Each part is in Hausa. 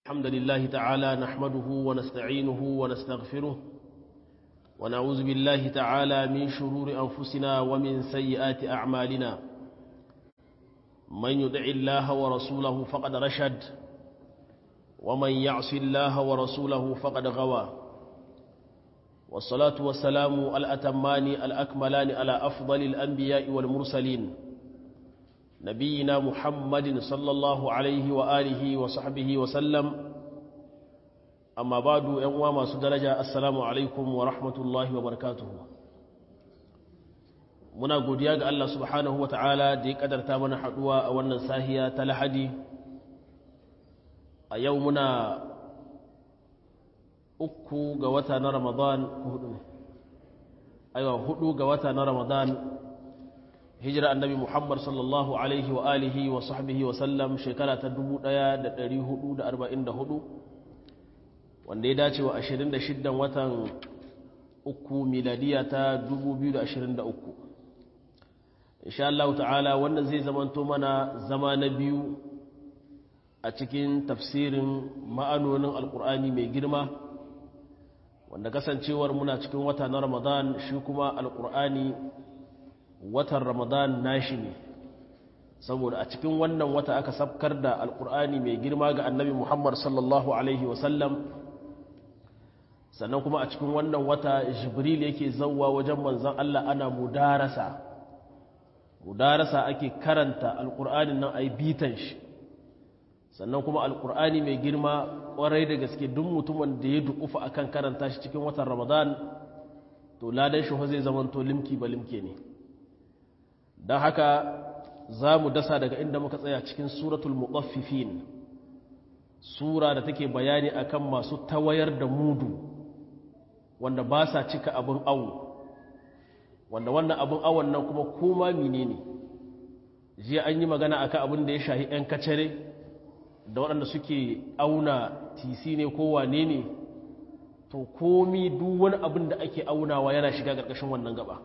الحمد لله تعالى نحمده ونستعينه ونستغفره ونعوذ بالله تعالى من شرور أنفسنا ومن سيئات أعمالنا من يدع الله ورسوله فقد رشد ومن يعص الله ورسوله فقد غوى والصلاة والسلام الأتمان الأكملان على أفضل الأنبياء والمرسلين نبينا محمد صلى الله عليه وآله وصحبه وسلم أما بعد ينوى ما سدرجة السلام عليكم ورحمة الله وبركاته muna godiya ga Allah subhanahu wa ta'ala da ya kadarta mana haduwa a wannan sahiya ta lahadi a yau muna uku ga wata na ramadan hudu aiwa hudu ga wata na ramadan hijira annabi muhammad sallallahu alaihi wa alihi wa sahbihi wa sallam shekara ta 1444 wanda ya dace wa 26 watan uku miladiya ta 2023 insha Allah ta'ala wannan zai zamanto mana zama na biyu a cikin tafsirin ma'anonin alkur'ani mai girma wanda kasancewar muna cikin wata na ramadan shi kuma alkur'ani watan ramadan nashi ne saboda a cikin wannan wata aka sabkar da alkur'ani mai girma ga annabi muhammad sallallahu alaihi wasallam sannan kuma a cikin wannan wata jibril yake zauwa wajen manzan allah ana mudarasa mudarasa ake karanta alkur'anin nan a yi bitan shi sannan kuma alkur'ani mai girma kwarai da gaske duk mutumin da ya dukufa akan karanta shi cikin watan ramadan to ladan shi zai zamanto limki ba limke ne don haka za mu dasa daga inda muka tsaya cikin suratul muqaffifin sura da take bayani akan masu tawayar da mudu wanda ba sa cika abin awu wanda wannan abin awon nan kuma koma menene jiya an yi magana akan abin da ya shahi 'yan kacare da waɗanda suke auna tisi ne ko wane ne to komi duk wani abin da ake aunawa yana shiga ƙarƙashin wannan gaba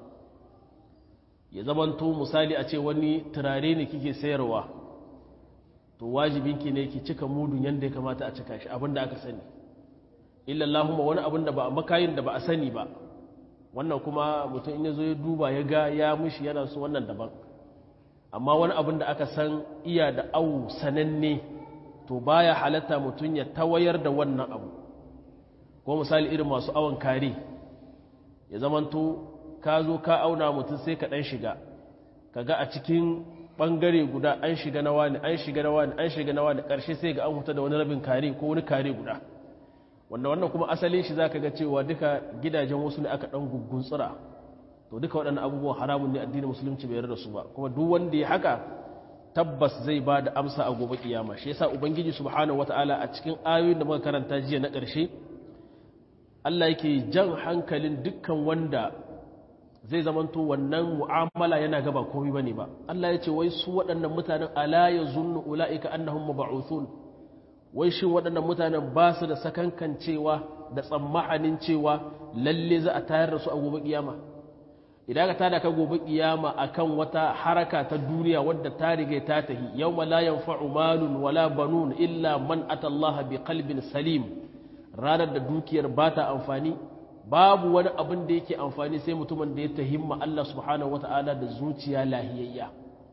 ya zamanto misali a ce wani turare ne kike sayarwa to wajibinki ne ki cika mudun yadda ya kamata a cika shi abin da aka sani illallahumma wani abin da ba a makayin da ba a sani ba wannan kuma mutum in ya zo ya duba ya ga ya mushi yana so wannan daban amma wani abin da aka san iya da awu sananne to baya halatta mutum ya tawayar da wannan abu ko misali irin masu awon kare ya zamanto ka zo ka auna mutum sai ka ɗan shiga kaga a cikin ɓangare guda an shiga na wani an shiga na wani an shiga na wani ƙarshe sai ga an huta da wani rabin kare ko wani kare guda wanda wannan kuma asalin shi za ka ga cewa duka gidajen wasu ne aka ɗan guggun tsira to duka waɗannan abubuwan haramun ne addinin musulunci bai yarda su ba kuma duk wanda ya haka tabbas zai ba da amsa a gobe kiyama shi yasa ubangiji subhanahu wataala a cikin ayoyin da muka karanta jiya na ƙarshe Allah yake jan hankalin dukkan wanda zai zamanto wannan mu'amala yana gaba komai bane ba Allah ya ce wai su waɗannan mutanen ala yazunnu ulaika annahum mab'uthun wai shin waɗannan mutanen ba su da sakankan cewa da tsammanin cewa lalle za a tayar da su a gobe kiyama idan ka tada ka gobe kiyama akan wata haraka ta duniya wadda ta riga ta tahi yawma la yanfa'u malun wala banun illa man atallaha bi qalbin salim ranar da dukiyar ba ta amfani babu wani abin da yake amfani sai mutumin da ya tahimma Allah subhanahu wata'ala da zuciya lahiyayya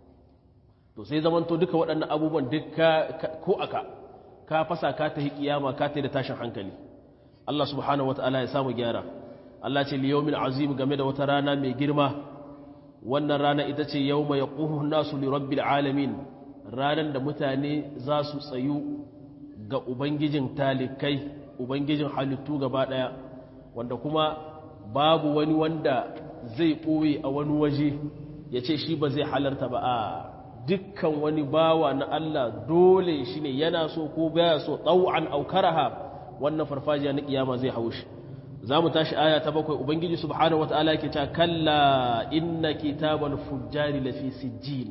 to sai zamanto duka waɗannan abubuwan duka ko aka ka fasa ka tahi kiyama ka tahi da tashin hankali Allah subhanahu wata'ala ya samu gyara Allah ce liyawmin azim game da wata rana mai girma wannan rana ita ce yawma yaqumu nasu li rabbil alamin ranan da mutane za su tsayu ga ubangijin talikai ubangijin halittu gaba daya wanda kuma babu wani wanda zai ɓoye a wani waje ya ce shi ba zai halarta ba a dukkan wani bawa na Allah dole shi ne yana so ko baya so ɗau'an aukaraha wannan farfajiya na ƙiyama zai haushi za mu tashi aya ta bakwai ubangiji subhanahu wata'ala ke ta kalla inna kitabal fujjari lafi sijjin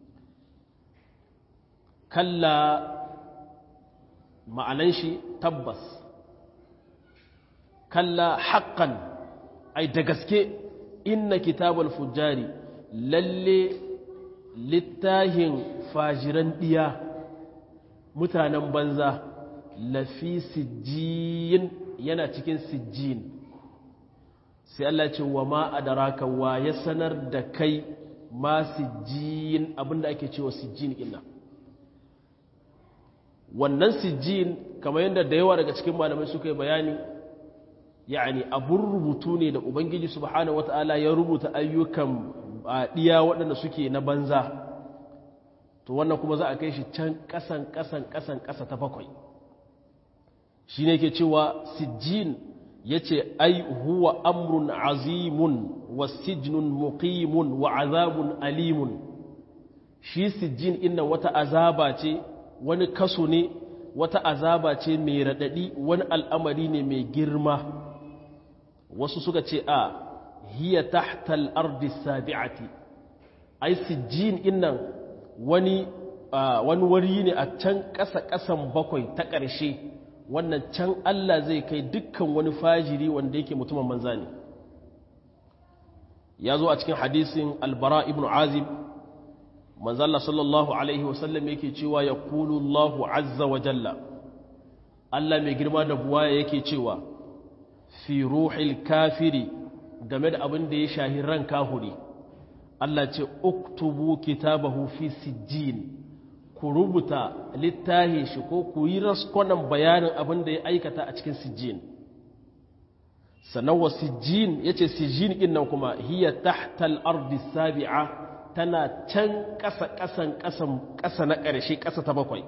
kalla ma'anan shi tabbas kalla haƙƙan ai da gaske inna kitabal fujjari lalle littahin fajiran ɗiya mutanen banza lafi sijjin yana cikin sijjin sai Allah ce wa ma adaraka wa ya sanar da kai ma sijjin abinda ake cewa sijjin ina wannan sijjin kamar yadda da yawa daga cikin malamai suka yi bayani yani abun rubutu ne da ubangiji subhanahu wata'ala ya rubuta ayyukan diya waɗanda suke na banza to wannan kuma za a kai shi can ƙasan ƙasan ƙasan ƙasa ta bakwai shi ne ke cewa sijjin ya ce ai huwa amrun azimun wa sijnun muqimun wa azabun alimun shi sijjin inna wata azaba ce wani kaso ne wata azaba ce mai raɗaɗi wani al'amari ne mai girma wasu suka ce a hiya tahtal ardi sabi'ati ai sijjin innan wani wani wari ne a can ƙasa ƙasan bakwai ta ƙarshe wannan can Allah zai kai dukkan wani fajiri wanda yake mutumin manza ne ya zo a cikin hadisin albara ibn azib manzalla sallallahu alaihi wasallam yake cewa ya kulu Allahu azza wa jalla Allah mai girma da buwaya yake cewa fi ruhil kafiri game da abin da ya shahi ran kahuri Allah ce uktubu kitabahu fi sijjin ku rubuta littahi shi ko ku yi raskonan bayanin abin da ya aikata a cikin sijjin sannan wa sijjin ya ce sijjin ɗin nan kuma hiya tahtal ardi sabi'a tana can ƙasa ƙasan ƙasa na ƙarshe ƙasa ta bakwai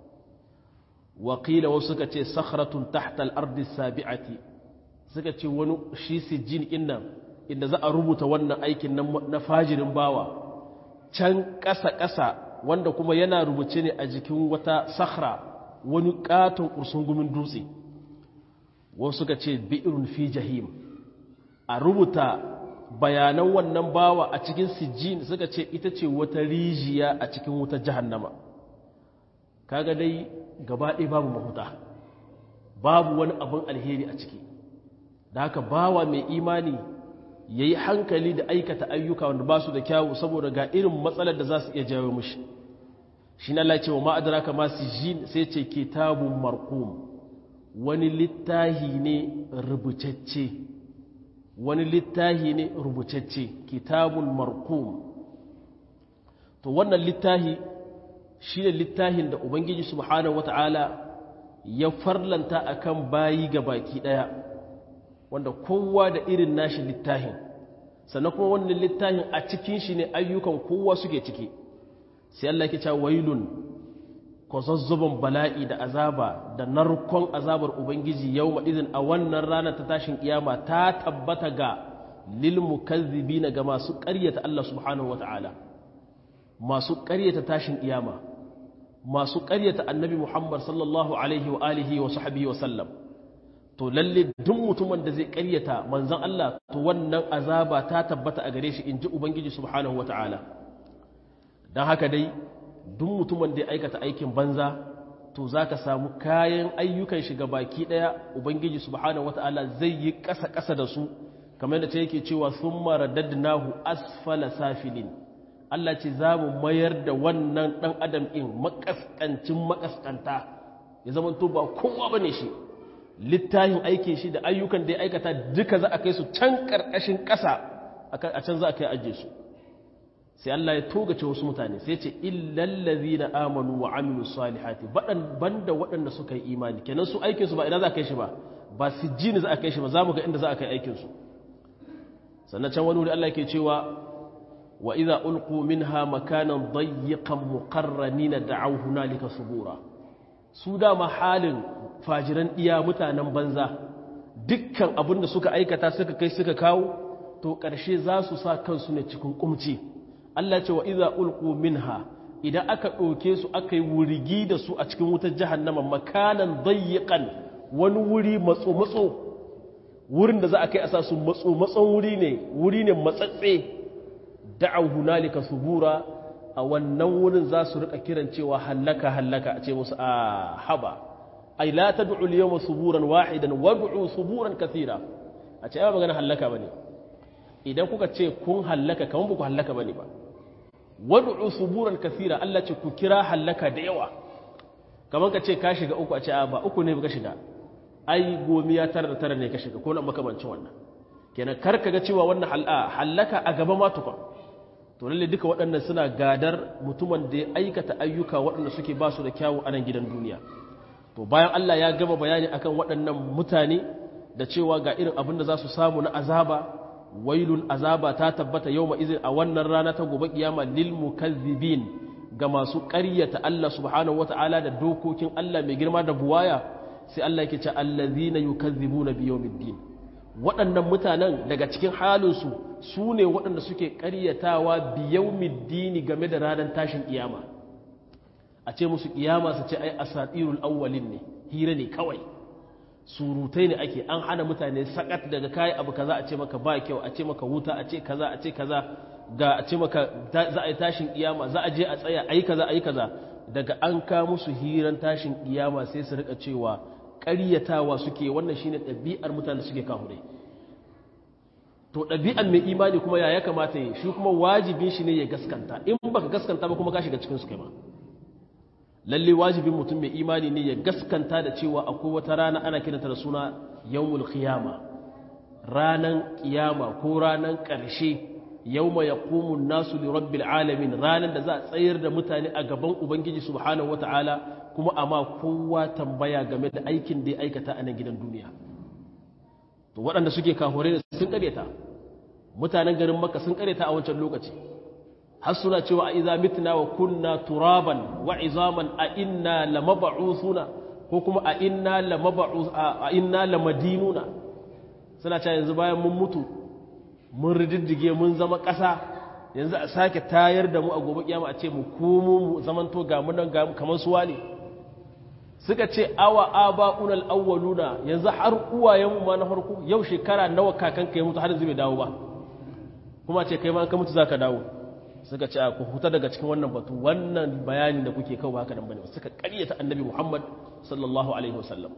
wakila wasu suka ce sakhratun tahtal ardi sabi'ati suka ce wani shi sijjin ɗin nan inda za a rubuta wannan aikin na fajirin bawa can ƙasa-ƙasa wanda kuma yana rubuce ne a jikin wata sakhra wani ƙaton ƙursungumin dutse wasu suka ce bi'irun fi jahim a rubuta bayanan wannan bawa a cikin sijjin suka ce ita ce wata rijiya a cikin wuta jahannama kaga dai gaba ɗaya babu mahuta babu wani abin alheri a ciki da haka bawa mai imani ya yi hankali da aikata ayyuka wanda ba su da kyawu saboda ga irin matsalar da za su iya jawo mushi shi na lace wa ma'adara kama su ji sai ce kitabun markum wani littahi ne rubutacce wani littahi ne rubutacce kitabun markum to wannan littahi shi ne littahin da ubangiji subhanahu wata'ala ya farlanta akan bayi ga baki ɗaya wanda kowa da irin nashi littahin sannan kuma wannan littahin a cikin shi ne ayyukan kowa suke ciki sai Allah ke cewa wailun kwazazzabon bala'i da azaba da narkon azabar ubangiji yau idin a wannan ranar ta tashin kiyama ta tabbata ga lil mukazzibina ga masu ƙaryata Allah subhanahu wata'ala masu ƙaryata tashin kiyama masu ƙaryata annabi Muhammad sallallahu alaihi wa alihi wa sahbihi wa sallam to lalle duk mutumin da zai ƙaryata manzon Allah to wannan azaba ta tabbata a gare shi inji ubangiji subhanahu wata'ala dan haka dai duk mutumin da ya aikata aikin banza to zaka samu kayan ayyukan shi baki daya ubangiji subhanahu wata'ala zai yi ƙasa ƙasa da su kamar yadda ta yake cewa summa radadnahu asfala safilin Allah ce za mu mayar da wannan ɗan adam in makaskancin makaskanta ya zama to ba kowa bane shi littafin aikin shi da ayyukan da ya aikata duka za a kai su can ƙarƙashin ƙasa a can za a kai ajiye su sai Allah ya togace wasu mutane sai ce illallazi na amanu wa amilu salihati banda waɗanda suka yi imani kenan su aikinsu ba ina za a kai shi ba ba su ji za a kai shi ba za mu ga inda za a kai aikinsu sannan can wani wuri Allah ke cewa wa idza ulqu minha makanan dayyiqan muqarranina da'aw hunalika subura su dama halin fajiran iya mutanen banza dukkan abin da suka aikata suka kai suka kawo to ƙarshe za su sa kansu ne cikin kumci Allah ce wa iza ulqu minha idan aka ɗauke su aka yi wurigi da su a cikin wutar jahannama makanan dayyiqan wani wuri matso matso wurin da za a kai a sa su matso matson wuri ne wuri ne matsatse da'aw hunalika subura a wannan wurin za su rika kiran cewa hallaka hallaka a ce musu a haba ai la tad'u al-yawma suburan wahidan wad'u suburan kathira a ce ba magana hallaka bane idan kuka ce kun hallaka kaman ba ku hallaka bane ba wad'u suburan kathira Allah ce ku kira hallaka da yawa kamar ka ce ka shiga uku a ce a ba uku ne ka shiga ai gomiya tara da tara ne ka shiga ko na makamancin wannan kenan kar ka ga cewa wannan hallaka a gaba ma tukun to lalle duka waɗannan suna gadar mutumin da ya aikata ayyuka waɗanda suke ba su da kyawu a nan gidan duniya to bayan Allah ya gama bayani akan waɗannan mutane da cewa ga irin abin da za su samu na azaba wailun azaba ta tabbata yau izin a wannan rana ta gobe kiyama lil mukazzibin ga masu ƙaryata Allah subhanahu wata'ala da dokokin Allah mai girma da buwaya sai Allah yake ce allazina yukazzibuna bi yawmiddin waɗannan mutanen daga cikin halinsu su ne waɗanda suke ƙaryatawa bi yawmiddin game da ranar tashin kiyama a ce musu kiyama su ce ai asatirul awwalin ne hira ne kawai surutai ne ake an hana mutane sakat daga kayi abu kaza a ce maka ba kyau a ce maka wuta a ce kaza a ce kaza ga a ce maka za a yi tashin kiyama za a je a tsaya a yi kaza a yi kaza daga an ka musu hiran tashin kiyama sai su rika cewa ƙaryatawa suke wannan shine ɗabi'ar mutane suke kahure to ɗabi'ar mai imani kuma ya ya kamata yi shi kuma wajibin shi ne ya gaskanta in baka gaskanta ba kuma ka shiga cikin su kai ma lalle wajibin mutum mai imani ne ya gaskanta da cewa akwai wata rana ana kiranta da suna yawmul qiyama ranan kiyama ko ranan ƙarshe yawma yaqumu nasu li rabbil alamin ranan da za a tsayar da mutane a gaban ubangiji subhanahu wataala kuma amma kowa tambaya game da aikin da ya aikata a nan gidan duniya to waɗanda suke kahore sun ƙareta mutanen garin makka sun ƙareta a wancan lokaci har suna cewa a iza mitna wa kunna turaban wa izaman a inna lamab'uthuna ko kuma a inna lamab'uth a inna lamadinuna suna cewa yanzu bayan mun mutu mun rididdige mun zama ƙasa yanzu a sake tayar da mu a gobe kiyama a ce mu komo mu zamanto ga mu nan ga kamar suwa ne suka ce awa aba'una al-awwaluna yanzu har uwayenmu ma na farko yau shekara nawa kakanka ya mutu har yanzu bai dawo ba kuma ce kai ma ka mutu zaka dawo suka ce ku huta daga cikin wannan batu wannan bayanin da kuke kawo haka nan bane suka ƙaryata annabi Muhammad sallallahu alaihi wasallam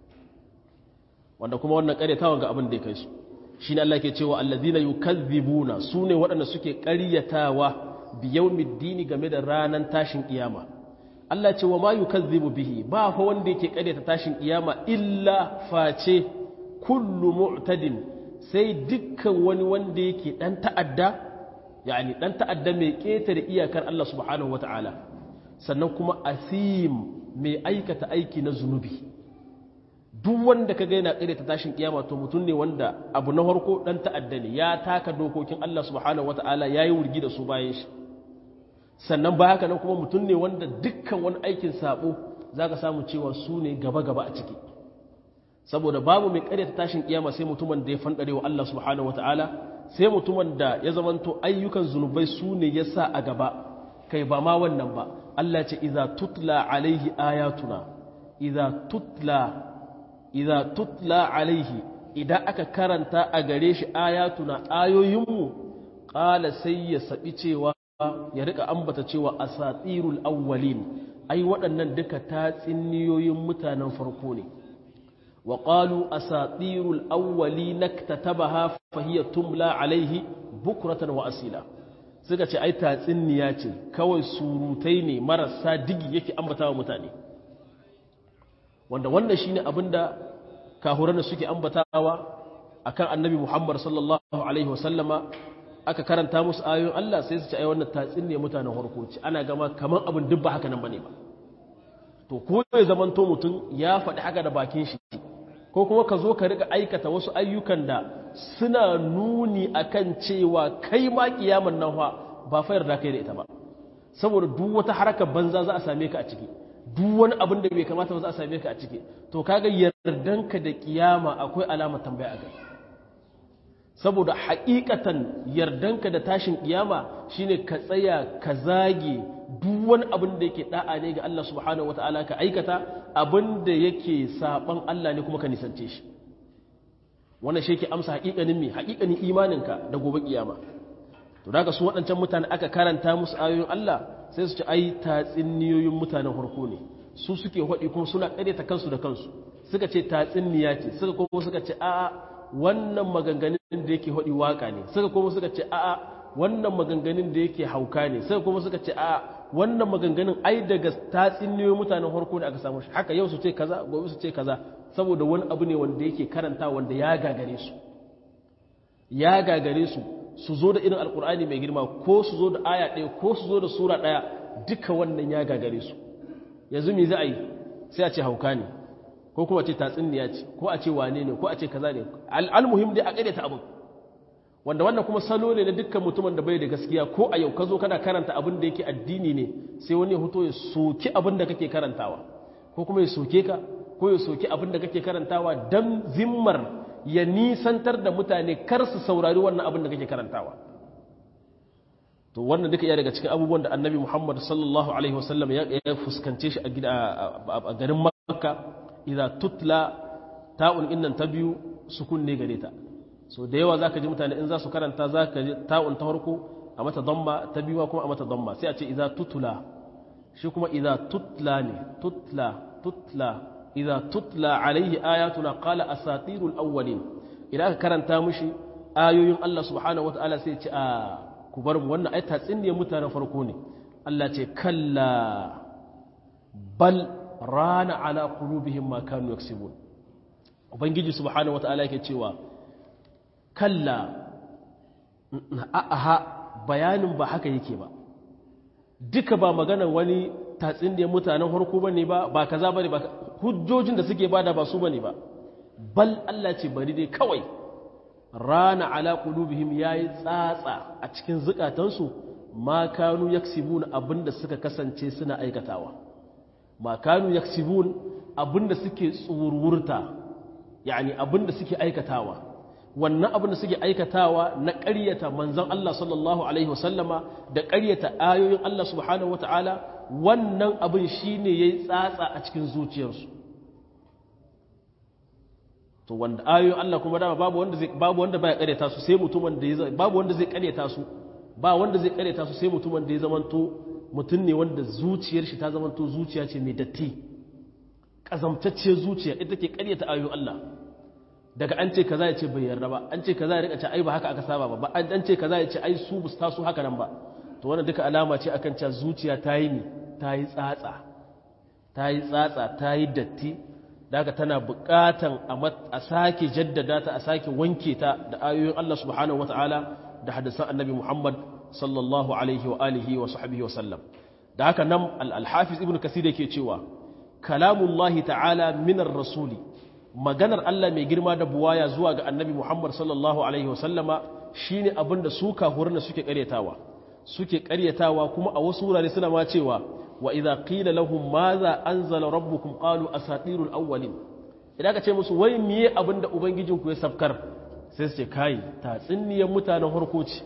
wanda kuma wannan ƙaryatawan ga abin da ya kai su shine Allah ke cewa allazina yukazzibuna sune waɗanda suke ƙaryatawa bi yawmiddin game da ranan tashin kiyama Allah ce wa ma yukazzibu bihi ba fa wanda yake ƙaryata tashin kiyama illa face kullu mu'tadin sai dukkan wani wanda yake dan ta'adda yani dan ta'adda mai ƙetare iyakar Allah subhanahu wata'ala sannan kuma asim mai aikata aiki na zunubi duk wanda kaga yana ƙare ta tashin kiyama to mutum ne wanda abu na farko dan ta'adda ne ya taka dokokin Allah subhanahu wata'ala yayi wurgi da su bayan shi sannan ba haka nan kuma mutum ne wanda dukkan wani aikin sabo zaka samu cewa su ne gaba gaba a ciki saboda babu mai ƙare ta tashin kiyama sai mutumin da ya fandare wa Allah subhanahu wata'ala sai mutumin da ya zamanto ayyukan zunubai su ne ya sa a gaba kai ba ma wannan ba Allah ce iza tutla alaihi ayatuna iza tutla iza tutla alaihi idan aka karanta a gare shi ayatuna ayoyinmu ƙala sai ya saɓi cewa ya rika ambata cewa asatirul awwalin ai waɗannan duka tatsiniyoyin mutanen farko ne وقالوا أساطير الأولين اكتتبها فهي تملى عليه بكرة وأسيلا suka ce ai tatsiniya ce kawai surutai ne marasa digi yake ambata wa mutane wanda wannan shine abinda kahuran da suke ambatawa akan annabi Muhammad sallallahu alaihi wasallama aka karanta musu ayoyin Allah sai su ce ai wannan tatsiniya mutanen harkoci ana gama kaman abin duk ba haka nan bane ba to ko ya zamanto mutum ya faɗi haka da bakin shi ko kuma ka zo ka riga aikata wasu ayyukan da suna nuni akan cewa kai ma kiyaman nan fa ba fa yarda kai da ita ba saboda duk wata harkar banza za a same ka a ciki duk wani abin da bai kamata ba za a same ka a ciki to kaga yardanka da kiyama akwai alamar tambaya a kai saboda haƙiƙatan yardanka da tashin kiyama shine ka tsaya ka zage duk wani abin da yake da'a ne ga Allah subhanahu wataala ka aikata abin da yake saban Allah ne kuma ka nisance shi wannan shi yake amsa haƙiƙanin me haƙiƙanin imaninka da gobe kiyama to daga su waɗancan mutane aka karanta musu ayoyin Allah sai su ci ai tatsiniyoyin mutanen farko ne su suke haɗi kuma suna ƙaryata kansu da kansu suka ce tatsiniya ce suka kuma suka ce a'a wannan maganganun da yake haɗi waka ne suka kuma suka ce a'a wannan maganganun da yake hauka ne suka kuma suka ce a'a wannan maganganun ai daga tatsuniyoyin mutanen harko da aka samu shi haka yau su ce kaza gobe su ce kaza saboda wani abu ne wanda yake karanta wanda ya gagare su ya gagare su su zo da irin alkur'ani mai girma ko su zo da aya ɗaya ko su zo da sura ɗaya duka wannan ya gagare su yanzu me za a yi sai a ce hauka ne ko kuma ce tatsuniya ce ko a ce wane ne ko a ce kaza ne al'almuhim dai a ƙaryata abin wanda wannan kuma salo ne na dukkan mutumin da bai da gaskiya ko a yau ka zo kana karanta abin da yake addini ne sai wani ya hoto ya soki abin da kake karantawa ko kuma ya soke ka ko ya soki abin da kake karantawa dan zimmar ya nisantar da mutane kar su saurari wannan abin da kake karantawa to wannan duka iya daga cikin abubuwan da annabi muhammad sallallahu alaihi wasallam ya fuskance shi a garin makka idan tutla ta'un innan ta biyu sukun ne gare ta so da yawa zaka ji mutane in za su karanta zaka ji ta'un ta farko a mata damma ta biyu kuma a mata damma sai a ce idan tutla shi kuma idan tutla ne tutla tutla idan tutla alaihi ayatuna qala asatirul awwalin idan aka karanta mishi ayoyin Allah subhanahu wataala sai ce a ku bar mu wannan ai tatsiniyar mutanen farko ne Allah ce kalla bal rana ala qulubihim ma kanu yaksibun ubangiji subhanahu wataala yake cewa kalla aha bayanin ba haka yake ba duka ba maganar wani tatsiniyar mutanen farko bane ba ba kaza bane ba hujjojin da suke bada ba su bane ba bal Allah ce bari dai kawai rana ala qulubihim yayi tsatsa a cikin zukatansu ma kanu yaksibun abinda suka kasance suna aikatawa ma kanu yaksibun abinda suke tsururta yani abinda suke aikatawa wannan abinda suke aikatawa na ƙaryata manzon Allah sallallahu alaihi wasallama da ƙaryata ayoyin Allah subhanahu wataala wannan abin shine yayi tsatsa a cikin zuciyarsu to wanda ayoyin Allah kuma dama babu wanda zai babu wanda baya ƙaryata su sai mutumin da ya babu wanda zai ƙaryata su ba wanda zai ƙaryata su sai mutumin da ya zamanto mutum ne wanda zuciyar shi ta zamanto zuciya ce mai datti ƙazamtacciyar zuciya ita ke ƙaryata ayoyin Allah daga an ce kaza ya ce bai yarda ba an ce kaza ya rika ce ai ba haka aka saba ba an ce kaza ya ce ai su bus taso haka nan ba to wannan duka alama ce akan cewa zuciya ta yi ni ta yi tsatsa ta yi tsatsa ta yi datti daga tana buƙatan a sake jaddada ta a sake wanke ta da ayoyin Allah subhanahu wataala da hadisan annabi Muhammad sallallahu alaihi wa alihi wa sahbihi wa sallam da haka nan al-hafiz ibnu kasir yake cewa kalamullahi ta'ala minar rasuli maganar Allah mai girma da buwaya zuwa ga annabi Muhammad sallallahu alaihi wa sallama shine abinda su kafurin suke karyatawa suke karyatawa kuma a wasu wurare suna ma cewa wa idza qila lahum madha anzala rabbukum qalu asatirul awwalin idan ka ce musu wai miye abinda ubangijinku ya sabkar sai su ce kai tatsiniyar mutanen harko ce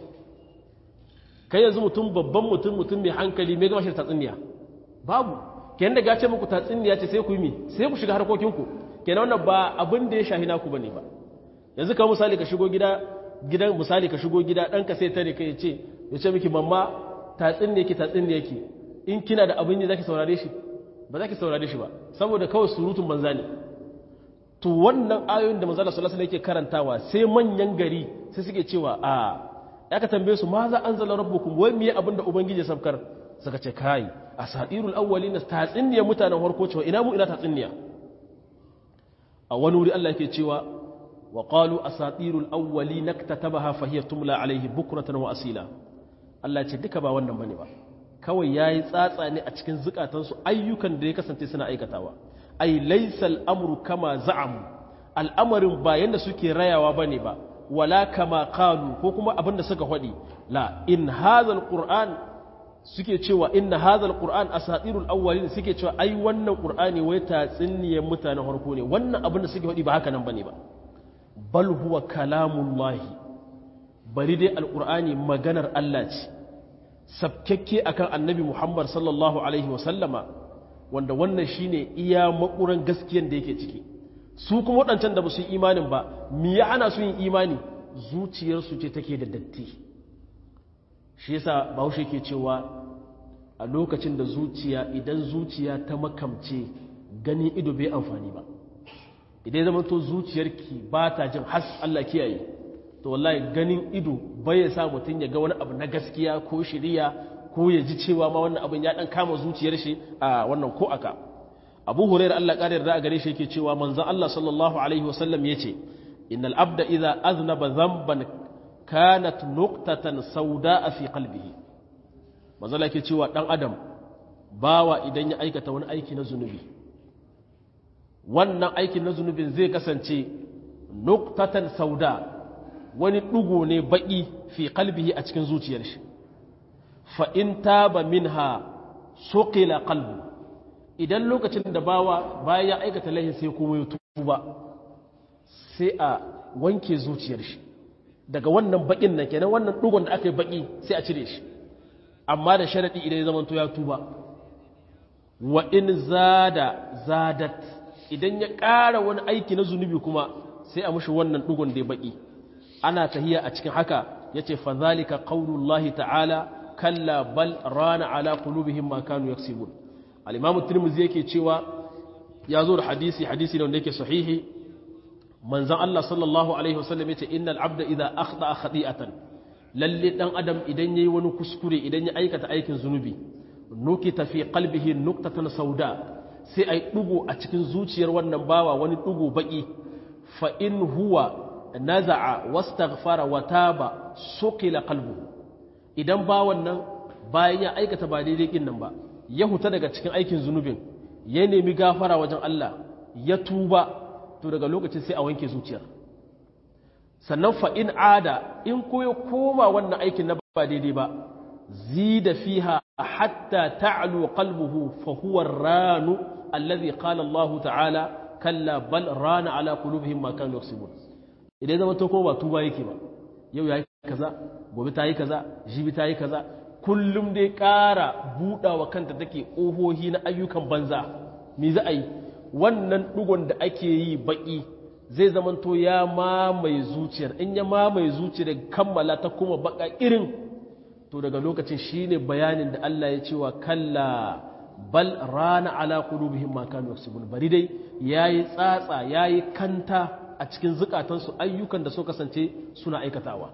kai yanzu mutum babban mutum mutum mai hankali mai gama shi tatsiniya babu kenan da gace muku tatsiniya ce sai ku yi mi sai ku shiga harkokinku kenan wannan ba abin da ya shahi naku bane ba yanzu ka misali ka shigo gida gidan misali ka shigo gida ɗanka sai tare kai ya ce ya ce miki mamma tatsiniya ki tatsiniya ki in kina da abin yi zaki saurare shi ba zaki saurare shi ba saboda kawai surutun banza ne to wannan ayoyin da manzala sallallahu alaihi yake karantawa sai manyan gari sai suke cewa a ya ka tambaye su ma za anzala rabbukum wai miye abinda ubangiji ya sabkar suka ce kai asatirul awwalin tatsinniya mutanen farko cewa ina mu ina tatsinniya a wani wuri Allah yake cewa wa qalu asatirul awwalin naktatabaha fa hiya tumla alaihi bukratan wa asila Allah ya ce duka ba wannan bane ba kawai yayi tsatsa ne a cikin zukatansu ayyukan da ya kasance suna aikatawa ai laisal amru kama za'amu al'amarin ba yanda suke rayawa bane ba wala kama qalu ko kuma abinda suka faɗi la in hadhal qur'an suke cewa inna hadhal qur'an asatirul awwalin suke cewa ai wannan qur'ani wai tatsiniyar mutanen farko ne wannan abinda suke faɗi ba haka nan bane ba bal huwa kalamullahi bari dai alqur'ani maganar Allah ce sabkekke akan annabi Muhammad sallallahu alaihi wa sallama wanda wannan shine iya makuran gaskiyan da yake ciki su kuma waɗancan da ba su yi imanin ba mi ya ana su yin imani zuciyarsu ce take da datti shi yasa bahaushe ke cewa a lokacin da zuciya idan zuciya ta makamce ganin ido bai amfani ba idan zama to zuciyarki ba ta jin has Allah kiyaye to wallahi ganin ido bai ya sa mutum ya ga wani abu na gaskiya ko shiriya ko ya ji cewa ma wannan abin ya dan kama zuciyar shi a wannan ko aka abu hurairah Allah ƙarar da a gare shi yake cewa manzon Allah sallallahu alaihi wasallam yace innal abda idza aznaba dhanban kanat nuqtatan sauda'a fi qalbihi manzon Allah yake cewa dan adam bawa idan ya aikata wani aiki na zunubi wannan aikin na zunubin zai kasance nuqtatan sauda wani dugo ne baki fi qalbihi a cikin zuciyar shi fa in taba minha suqila qalbu idan lokacin da bawa bayan ya aikata laihin sai kuma ya tuba sai a wanke zuciyar shi daga wannan bakin nan kenan wannan dugon da aka yi baki sai a cire shi amma da sharadi idan ya zamanto ya tuba wa in zada zadat idan ya ƙara wani aiki na zunubi kuma sai a mushi wannan dugon da ya baki ana tahiya a cikin haka yace fa zalika qaulullahi ta'ala kalla bal rana ala qulubihim ma kanu yaksibun al-imam at-tirmidhi yake cewa ya zo da hadisi hadisi ne wanda yake sahihi manzon Allah sallallahu alaihi wasallam yace innal abda idza akhta khati'atan lalle dan adam idan yayi wani kuskure idan ya aikata aikin zunubi nukita fi qalbihi nuqtatan sauda sai ai dugo a cikin zuciyar wannan bawa wani dugo baki fa in huwa naza'a wastaghfara wa taba suqila qalbuhu idan bawan nan bayan ya aikata ba daidai kin nan ba ya huta daga cikin aikin zunubin ya nemi gafara wajen Allah ya tuba to daga lokacin sai a wanke zuciyar sannan fa in ada in koyo koma wannan aikin na ba daidai ba zida fiha hatta ta'lu qalbuhu fa huwa ar-ranu alladhi qala Allah ta'ala kalla bal rana ala qulubihim ma kanu yaksubun idan zama to ko ba tuba yake ba yau yayi kaza gobe ta yi kaza jibi ta yi kaza kullum dai ƙara buɗawa kanta take ƙohohi na ayyukan banza me za a yi wannan ɗugon da ake yi baƙi zai zamanto ya mamaye zuciyar in ya mamaye zuciyar kammala ta kuma baƙa irin to daga lokacin shine bayanin da Allah ya cewa kalla bal rana ala qulubihim ma kanu yaksubun bari dai yayi tsatsa yayi kanta a cikin zukatansu ayyukan da suka kasance suna aikatawa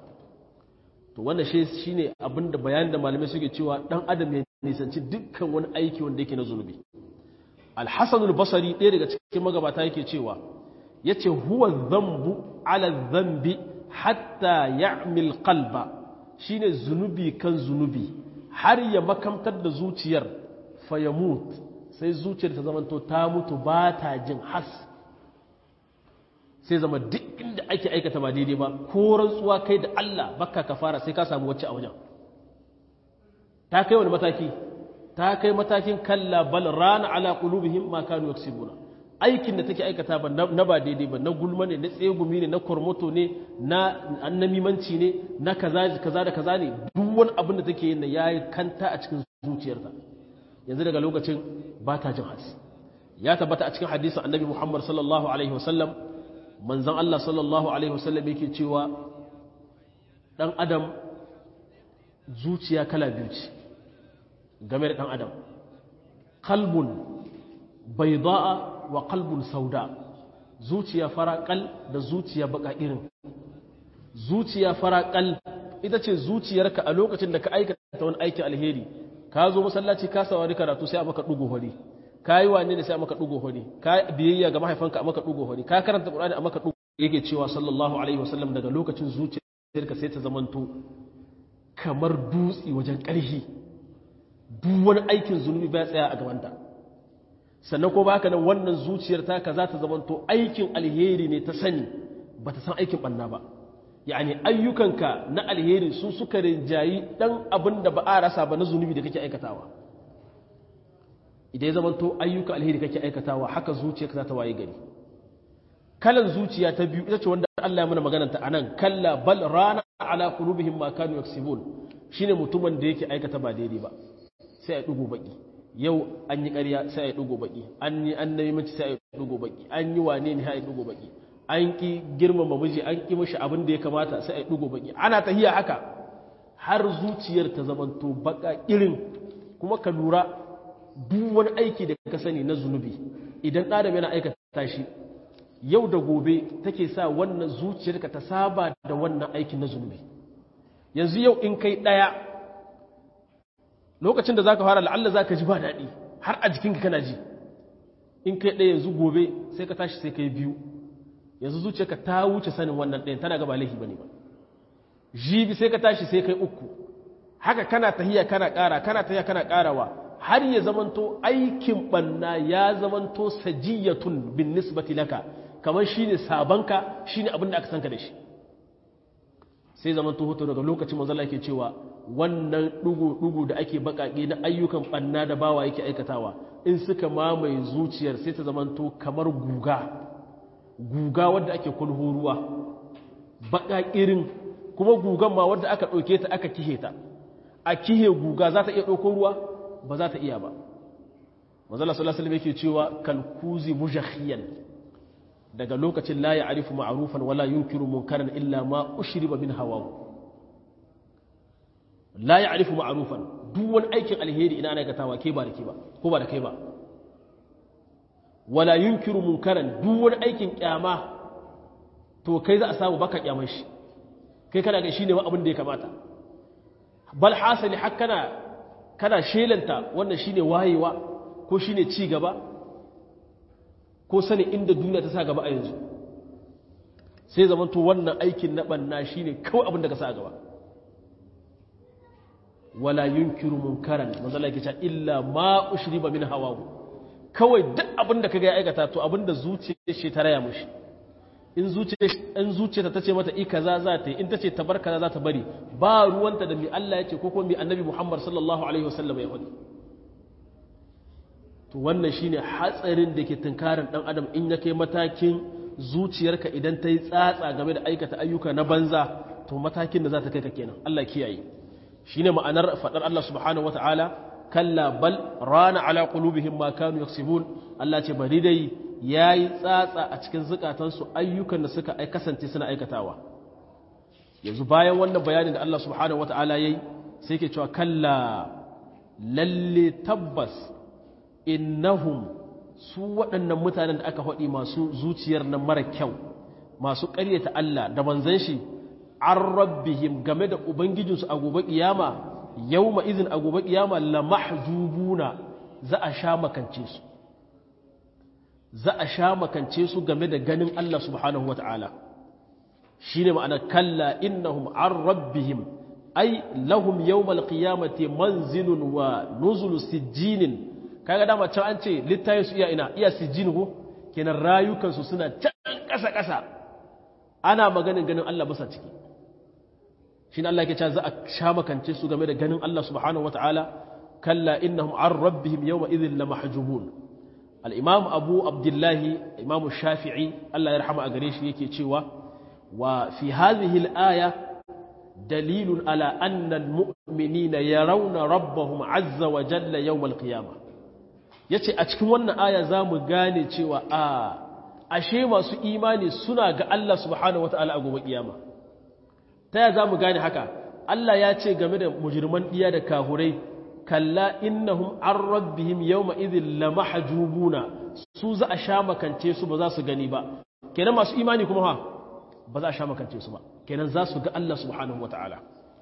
to wannan shi shine abinda bayanin da malamai suke cewa dan adam ya nisanci dukkan wani aiki wanda yake na zunubi al-hasan al-basri ɗaya daga cikin magabata yake cewa yace huwa dhanbu ala dhanbi hatta ya'mil qalba shine zunubi kan zunubi har ya makamtar da zuciyar fa yamut sai zuciyar ta zamanto ta mutu ba ta jin has sai zama duk inda ake aikata ba daidai ba ko rantsuwa kai da Allah baka ka fara sai ka samu wacce a wajen ta kai wani mataki ta kai matakin kalla bal rana ala qulubihim ma kanu yaksibuna aikin da take aikata ba na ba daidai ba na gulma ne na tsegumi ne na kormoto ne na annamimanci ne na kaza kaza da kaza ne duk wani abin da take yin yayi kanta a cikin zuciyarta yanzu daga lokacin ba ta jin hasi ya tabbata a cikin hadisin annabi Muhammad sallallahu alaihi wasallam manzan Allah sallallahu Alaihi wasallam yake cewa ɗan adam zuciya kala biyu ce game da ɗan adam kalbun bai za'a wa kalbun sauda zuciya faraƙal da zuciya baka irin zuciya faraƙal ita ce zuciyarka a lokacin da ka aikata wani aikin alheri ka zo masallaci ka sawari karatu sai a maka ɗugu hori ka yi wane ne sai a maka ɗugo hori ka biyayya ga mahaifanka a maka ɗugo hori ka karanta ƙur'ani a maka ɗugo yake cewa sallallahu alaihi wasallam daga lokacin zuciyarka sai ta zamanto kamar dutse wajen ƙarfi duk wani aikin zunubi ba tsaya a gabanta sannan ko baka nan wannan zuciyar ta ka za ta zamanto aikin alheri ne ta sani ba ta san aikin ɓanna ba yani ayyukanka na alheri su suka rinjayi ɗan abin da ba a rasa ba na zunubi da kake aikatawa idan ya zamanto ayyuka alheri kake aikatawa haka zuciyarka za ta waye gari kalan zuciya ta biyu ita ce wanda Allah ya mana magananta anan kalla bal rana ala qulubihim ma kanu yaksibun shine mutumin da yake aikata ba daidai ba sai ya dugo baki yau an yi ƙarya sai ya dugo baki an yi annabi mace sai ya dugo baki an yi wane ne sai ya dugo baki an ki girmama miji an ki mishi abin da ya kamata sai ya dugo baki ana tahiya haka har zuciyar ta zamanto baka irin kuma ka lura duk wani aiki da ka sani na zunubi idan ɗadam yana aikata shi yau da gobe take sa wannan zuciyarka ta saba da wannan aikin na zunubi yanzu yau in kai ɗaya lokacin da zaka fara la'alla zaka ji ba daɗi har a jikinka kana ji in kai ɗaya yanzu gobe sai ka tashi sai kai biyu yanzu zuciyarka ta wuce sanin wannan ɗayan tana gaba laifi bane ba jibi sai ka tashi sai kai uku haka kana tahiya kana ƙara kana tahiya kana ƙarawa har ya zamanto aikin banna ya zamanto sajiyatun bin nisbati laka kamar shine sabanka shine abin da aka sanka da shi sai zamanto hoto daga lokacin manzo Allah yake cewa wannan dugu dugu da ake bakake na ayyukan banna da bawa yake aikatawa in suka mamaye zuciyar sai ta zamanto kamar guga guga wadda ake kulhu ruwa baka irin kuma gugan ma wadda aka ɗauke ta aka kihe ta a kihe guga za ta iya ɗauko ruwa ba za ta iya ba mazala sallallahu alaihi yake cewa kalkuzi mujakhiyan daga lokacin la ya'rifu ma'rufan wala yunkiru munkaran illa ma ushriba min hawahu la ya'rifu ma'rufan duk wani aikin alheri ina ana aikatawa ke ba da ke ba ko ba da kai ba wala yunkiru munkaran duk wani aikin kyama to kai za a samu baka kyaman shi kai kana ga shine abin da ya kamata bal hasali har kana kana shelanta wannan shine wayewa ko shine ci gaba ko sani inda duniya ta sa gaba a yanzu sai zaman to wannan aikin na banna shine kawai abin da ka sa gaba wala yunkiru munkaran manzo Allah yake cewa illa ma ushriba min hawahu kawai duk abin da kaga ya aikata to abin da zuciyar shi ta raya mushi in zuciyar in zuciyarta tace mata i kaza za ta yi in tace ta bar kaza za ta bari ba ruwanta da mi Allah yake ko kuma mi annabi Muhammad sallallahu alaihi wasallam ya faɗi to wannan shine hatsarin da ke tunkarin dan adam in ya kai matakin zuciyarka idan ta yi tsatsa game da aikata ayyuka na banza to matakin da za ta kai ka kenan Allah kiyaye shine ma'anar fadar Allah subhanahu wataala kalla bal rana ala qulubihim ma kanu yaksibun Allah ce bari dai yayi tsatsa a cikin zukatansu ayyukan da suka ai kasance suna aikatawa yanzu bayan wannan bayanin da Allah subhanahu wataala yayi sai ke cewa kalla lalle tabbas innahum su waɗannan mutanen da aka faɗi masu zuciyar nan mara kyau masu ƙaryata Allah da manzan shi an rabbihim game da ubangijinsu a gobe kiyama yawma izin a gobe kiyama la mahjubuna za a sha makance su za a sha makance su game da ganin Allah subhanahu wata'ala shine ma'ana kalla innahum an rabbihim ay lahum yawmal qiyamati manzilun wa nuzulu sijjinin kaga dama can an ce littayin su iya ina iya sijjin ko kenan rayukansu suna can ƙasa ƙasa ana maganin ganin Allah basa ciki shi Allah ke cewa za a sha makance su game da ganin Allah subhanahu wataala kalla innahum an rabbihim yawma idhin la mahjubun al-imam abu abdullahi imam shafi'i Allah ya rahama a gare shi yake cewa wa fi hadhihi al-aya dalilun ala anna al-mu'minina yarawna rabbahum azza wa jalla yawm al-qiyamah yace a cikin wannan aya zamu gane cewa a ashe masu imani suna ga Allah subhanahu wataala a gobe kiyama ta ya za mu gane haka Allah ya ce game da mujirman ɗiya da kahurai kalla innahum an rabbihim yawma idhin la mahjubuna su za a sha makance su ba za su gani ba kenan masu imani kuma ha ba za a sha makance su ba kenan za su ga Allah subhanahu wataala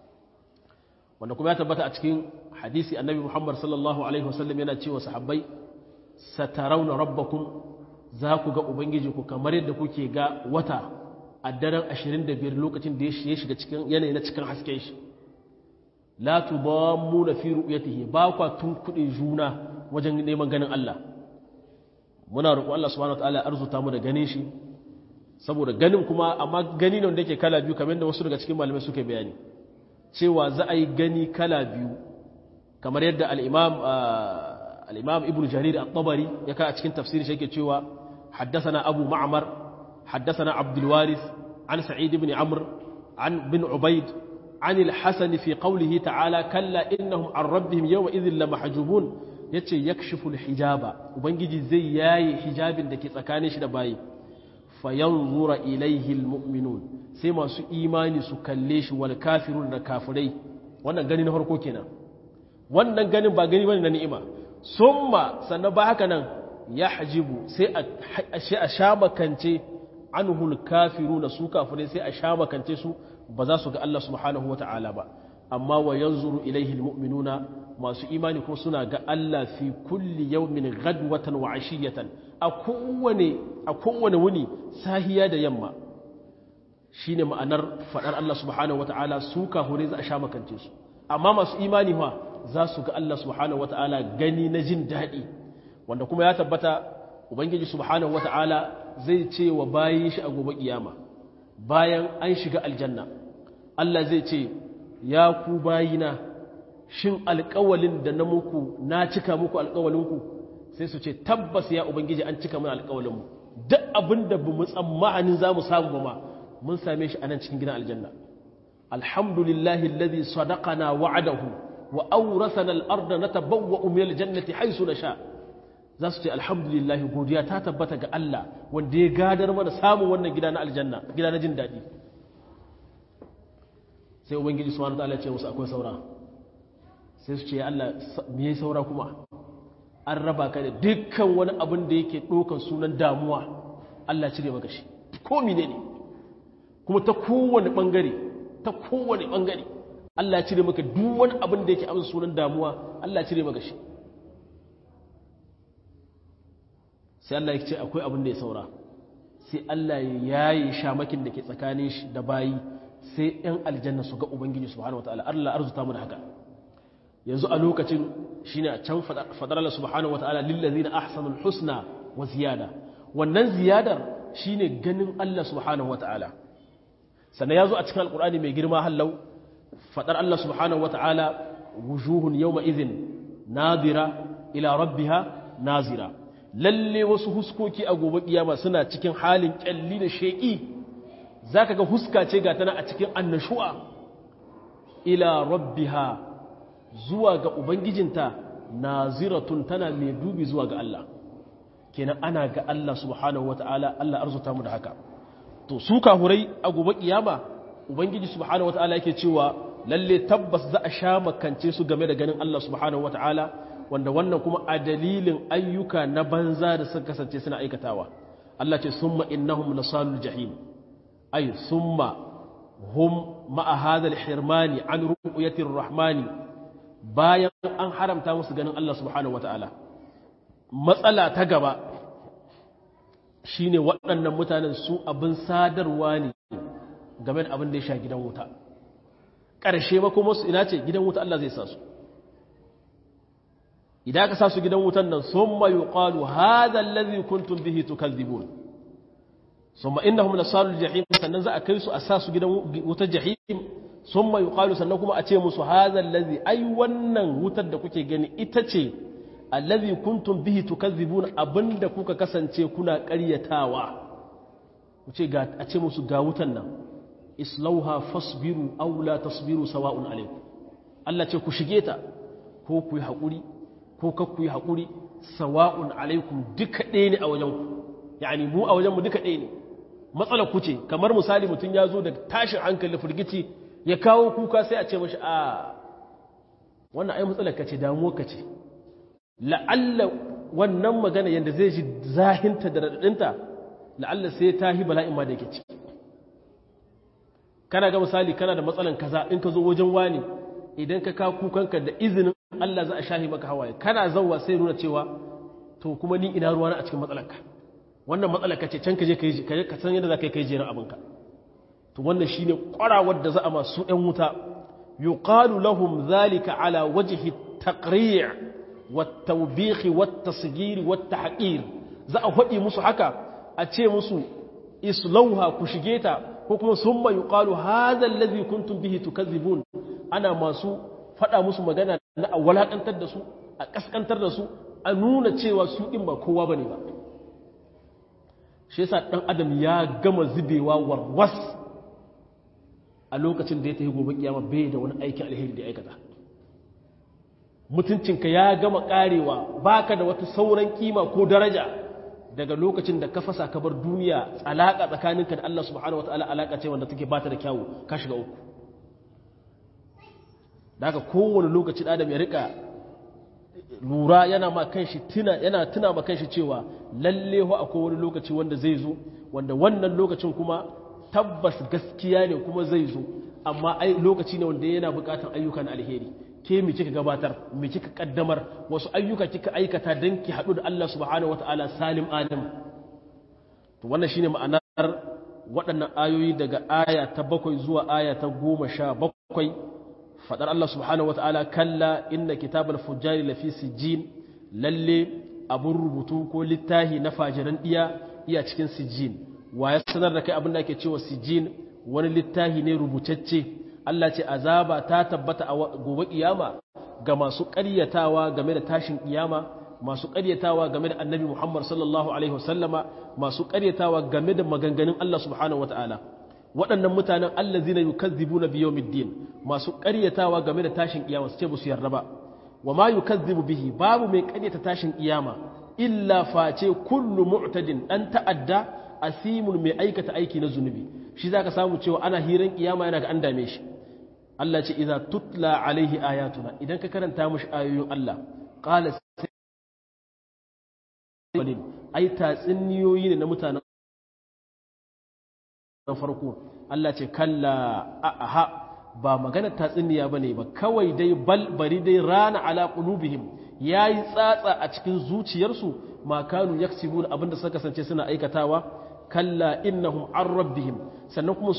wanda kuma ya tabbata a cikin hadisi annabi Muhammad sallallahu alaihi wasallam yana cewa sahabbai satarawna rabbakum za ku ga ubangiji ku kamar yadda kuke ga wata a daren 25 lokacin da ya shiga cikin yanayi na cikin hasken shi la tudammu na fi ru'yatihi ba kwa tun kudin juna wajen neman ganin Allah muna roƙo Allah subhanahu wataala arzuta mu da ganin shi saboda ganin kuma amma gani ne wanda yake kala biyu kamar yadda wasu daga cikin malamai suka bayani cewa za a yi gani kala biyu kamar yadda al-imam al-imam ibnu jarir at-tabari ya ka a cikin tafsirin shi yake cewa حدثنا أبو معمر حدثنا عبد الوارث عن سعيد بن عمرو عن بن عبيد عن الحسن في قوله تعالى كلا إنهم عن ربهم يومئذ لمحجوبون yace yakshifu hijaba ubangiji zai yayi hijabin da ke tsakanin shi da bayi fayanzura ilaihi almu'minun sai masu imani su kalle shi wal kafirun da kafirai wannan gani na farko kenan wannan ganin ba gani bane na ni'ima summa sannan ba haka nan yahjibu sai a sha makance anhul kafiruna su kafirai sai a sha makance su ba za su ga Allah subhanahu wata'ala ba amma wa yanzuru ilaihi almu'minuna masu imani ko suna ga Allah fi kulli yawmin ghadwatan wa ashiyatan a kowane a kowane wuni sahiya da yamma shine ma'anar fadar Allah subhanahu wataala su kahure za a sha makance su amma masu imani fa za su ga Allah subhanahu wataala gani na jin daɗi wanda kuma ya tabbata ubangiji subhanahu wataala zai ce wa bayin shi a gobe kiyama bayan an shiga aljanna Allah zai ce ya ku bayina shin alƙawalin da na muku na cika muku alƙawalinku sai su ce tabbas ya ubangiji an cika mana alƙawalinmu duk abin da ba mu tsammanin za mu samu ba ma mun same shi a nan cikin gidan aljanna alhamdulillahi alladhi sadaqana wa'adahu wa awrathana al-ardha natabawwa'u min al-jannati haythu nasha za su ce alhamdulillahi godiya ta tabbata ga Allah wanda ya gadar mana samun wannan gida na aljanna gida na jin daɗi sai ubangiji subhanahu wa ta'ala ya ce musu akwai saura sai su ce ya Allah me yayi saura kuma an raba ka da dukkan wani abin da yake ɗaukar sunan damuwa Allah cire maka shi ko mine ne kuma ta kowane ɓangare ta kowane ɓangare Allah cire maka duk wani abin da yake abin sunan damuwa Allah cire maka shi sai Allah ya ce akwai abin da ya saura sai Allah ya yi shamakin da ke tsakanin shi da bayi sai ‘yan aljanna su ga Ubangiji subhanahu wa ta'ala Allah arzuta mu da haka yanzu a lokacin shi ne a can fadar Allah subhanahu wa ta'ala lillazi na ahsanul husna wa ziyada wannan ziyadar shi ne ganin Allah subhanahu wa ta'ala sannan ya zo a cikin alkur'ani mai girma hallau fadar Allah subhanahu wa ta'ala wujuhun yau izin nazira ila rabbiha nazira lalle wasu huskoki a gobe kiyama suna cikin halin kyalli da sheƙi za ka ga huska ce ga tana a cikin annashuwa ila rabbiha zuwa ga ubangijinta naziratun tana mai dubi zuwa ga Allah kenan ana ga Allah subhanahu wata'ala Allah arzuta mu da haka to su kahurai a gobe kiyama ubangiji subhanahu wata'ala yake cewa lalle tabbas za a sha makance su game da ganin Allah subhanahu wata'ala wanda wannan kuma a dalilin ayyuka na banza da suka kasance suna aikatawa Allah ce summa innahum lasalul jahim ay summa hum ma'a hadha hirmani an ru'yati rahmani bayan an haramta musu ganin Allah subhanahu wataala matsala ta gaba shine waɗannan mutanen su abin sadarwa ne game da abin da ya sha gidan wuta ƙarshe ba kuma su ina ce gidan wuta Allah zai sa su idan ka sa su gidan wutan nan sun mayu ƙalu haɗa lalzi kuntun bihi tukazibun sun ma inda humna salul jahim sannan za a kai su a sa su gidan wutar jahim sun mayu ƙalu sannan kuma a ce musu haɗa lalzi ai wannan wutar da kuke gani ita ce allazi kuntum bihi tukazibun abinda kuka kasance kuna ƙaryatawa ku ce ga a ce musu ga wutan nan islauha fasbiru aw la tasbiru sawa'un alaikum Allah ce ku shige ta ko ku yi haƙuri ko kakku yi haƙuri sawa'un alaikum duka ɗaya ne a wajenku yani mu a wajenmu duka ɗaya ne matsalar ku ce kamar misali mutum ya zo da tashin hankali firgici ya kawo kuka sai a ce mashi a wannan ai matsalar ka ce damuwar ka ce la'alla wannan magana yadda zai ji zahinta da raɗaɗinta la'alla sai ta yi bala'in ma da yake ciki kana ga misali kana da matsalan kaza in ka zo wajen wani idan ka kawo kukanka da izinin Allah za a shahi maka hawaye kana zauwa sai nuna cewa to kuma ni ina ruwana a cikin matsalarka wannan matsalarka ce can ka je ka san yadda za ka yi kai jerin abinka to wannan shine kwarawar da za a masu ɗan wuta yuqalu lahum zalika ala wajhi taqri' wat tawbikh wat tasghir wat tahqir za a hadi musu haka a ce musu islauha ku shige ta ko kuma summa yuqalu hadha alladhi kuntum bihi tukazzibun ana masu faɗa musu magana na a walaƙantar da su a ƙasƙantar da su a nuna cewa su ɗin ba kowa ba ne ba shi yasa ɗan adam ya gama zubewa warwas a lokacin da ya tafi gobe kiyama bai da wani aikin alheri da aikata mutuncinka ya gama ƙarewa baka da wata sauran kima ko daraja daga lokacin da ka fasa ka bar duniya alaƙa tsakaninka da Allah subhanahu wataala alaƙa ce wanda take bata da kyawu ka shiga uku da haka kowane lokaci adam ya rika lura yana ma kanshi tuna yana tuna ma kanshi cewa lalle ho akwai wani lokaci wanda zai zo wanda wannan lokacin kuma tabbas gaskiya ne kuma zai zo amma ai lokaci ne wanda yana buƙatar ayyukan alheri ke mi kika gabatar mi kika kaddamar wasu ayyuka kika aikata don ki haɗu da Allah subhanahu wata'ala salim alim to wannan shine ma'anar waɗannan ayoyi daga aya ta bakwai zuwa aya ta goma sha bakwai faɗar Allah subhanahu wata'ala kalla inna kitabal fujjari lafi sijjin lalle abun rubutu ko littahi na fajiran ɗiya iya cikin sijjin wa ya sanar da kai abin da ake cewa sijjin wani littahi ne rubutacce Allah ce azaba ta tabbata a gobe kiyama ga masu ƙaryatawa game da tashin kiyama masu ƙaryatawa game da annabi Muhammad sallallahu alaihi wasallama masu ƙaryatawa game da maganganun Allah subhanahu wataala waɗannan mutanen allazina yukazzibuna biyawmiddin masu ƙaryatawa game da tashin kiyama su ce ba su yarda ba wa ma yukazzibu bihi babu mai ƙaryata tashin kiyama illa face kullu mu'tadin dan ta'adda asimun mai aikata aiki na zunubi shi zaka samu cewa ana hiran kiyama yana ga an dame shi Allah ce idza tutla alaihi ayatuna idan ka karanta mushi ayoyin Allah qala ai tatsuniyoyi ne na mutanen farko Allah ce kalla aha ba maganar tatsuniya bane ba kawai dai bal bari dai rana ala qulubihim yayi tsatsa a cikin zuciyarsu ma kanu yaksibun abinda suka kasance suna aikatawa kalla innahum an rabbihim sannan kuma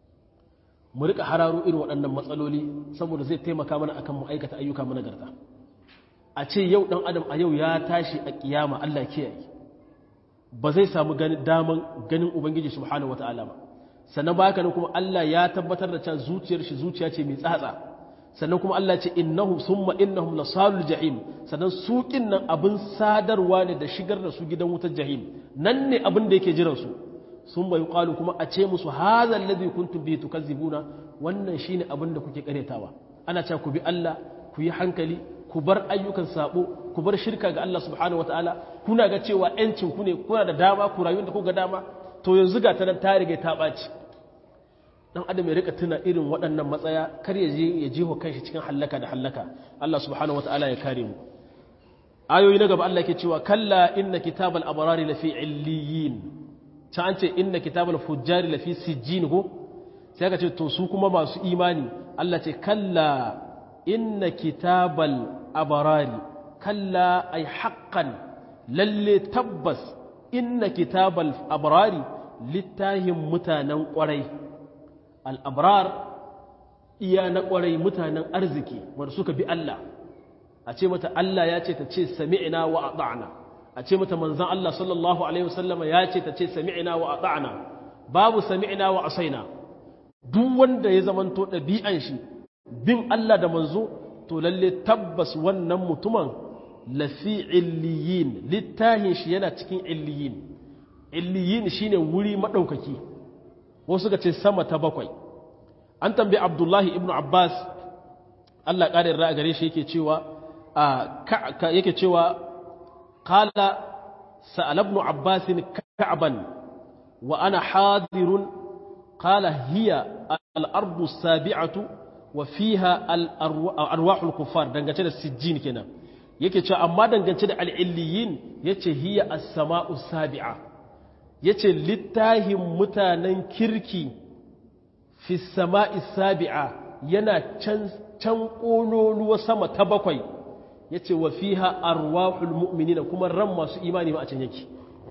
mu rika hararo irin waɗannan matsaloli saboda zai taimaka mana akan mu aikata ayyuka mana garta a ce yau ɗan adam a yau ya tashi a kiyama Allah kiyaye ba zai samu daman ganin ubangiji subhanahu wata'ala ba sannan ba haka kuma Allah ya tabbatar da cewa zuciyar shi zuciya ce mai tsatsa sannan kuma Allah ce innahum summa innahum lasalul jahim sannan suƙin nan abin sadarwa ne da shigar da su gidan wutar jahim nan ne abin da yake jiran su sun bai qalu kuma a ce musu hadha alladhi kuntum bihi tukazzibuna wannan shine abin da kuke karetawa ana cewa ku bi Allah ku yi hankali ku bar ayyukan sabo ku bar shirka ga Allah subhanahu wataala kuna ga cewa yancin ku ne kuna da dama ku rayu da ku ga dama to yanzu ga ta nan ta rige ta ɓaci dan adam ya rika tuna irin waɗannan matsaya kar ya je ya jiho kanshi cikin hallaka da hallaka Allah subhanahu wataala ya kare mu ayoyi na gaba Allah ke cewa kalla inna kitabal abrari lafi illiyin ta an ce inna kitabal fujjari lafi sijjin ko sai ka ce to su kuma masu imani Allah ce kalla inna kitabal abrari kalla ay haqqan lalle tabbas inna kitabal abrari littahin mutanen kwarai al'abrar iya na ƙwarai mutanen arziki wanda suka bi Allah a ce mata Allah ya ce ta ce sami'ina wa ata'na a ce mata manzan Allah sallallahu Alaihi wasallama ya ce ta ce sami'ina wa ata'na babu sami'ina wa asaina duk wanda ya zamanto ɗabi'an shi bin Allah da manzo to lalle tabbas wannan mutumin lafi illiyin littahin shi yana cikin illiyin illiyin shine wuri maɗaukaki wasu ga ce sama ta bakwai an tambayi abdullahi ibn abbas allah ƙarin ra'a gare shi yake cewa yake cewa kala sa'ala ibn abbas ka'ban wa ana hadirun kala hiya al'ardu sabi'atu wa fiha al'arwahul kufar dangance da sijjin kenan yake cewa amma dangance da al'illiyin yace hiya as-sama'u sabi'a ya ce littahin mutanen kirki fi sama'i sabi'a yana can ƙololuwa sama ta bakwai ya ce wa fiha arwahul mu'minina kuma ran masu imani ma a can yake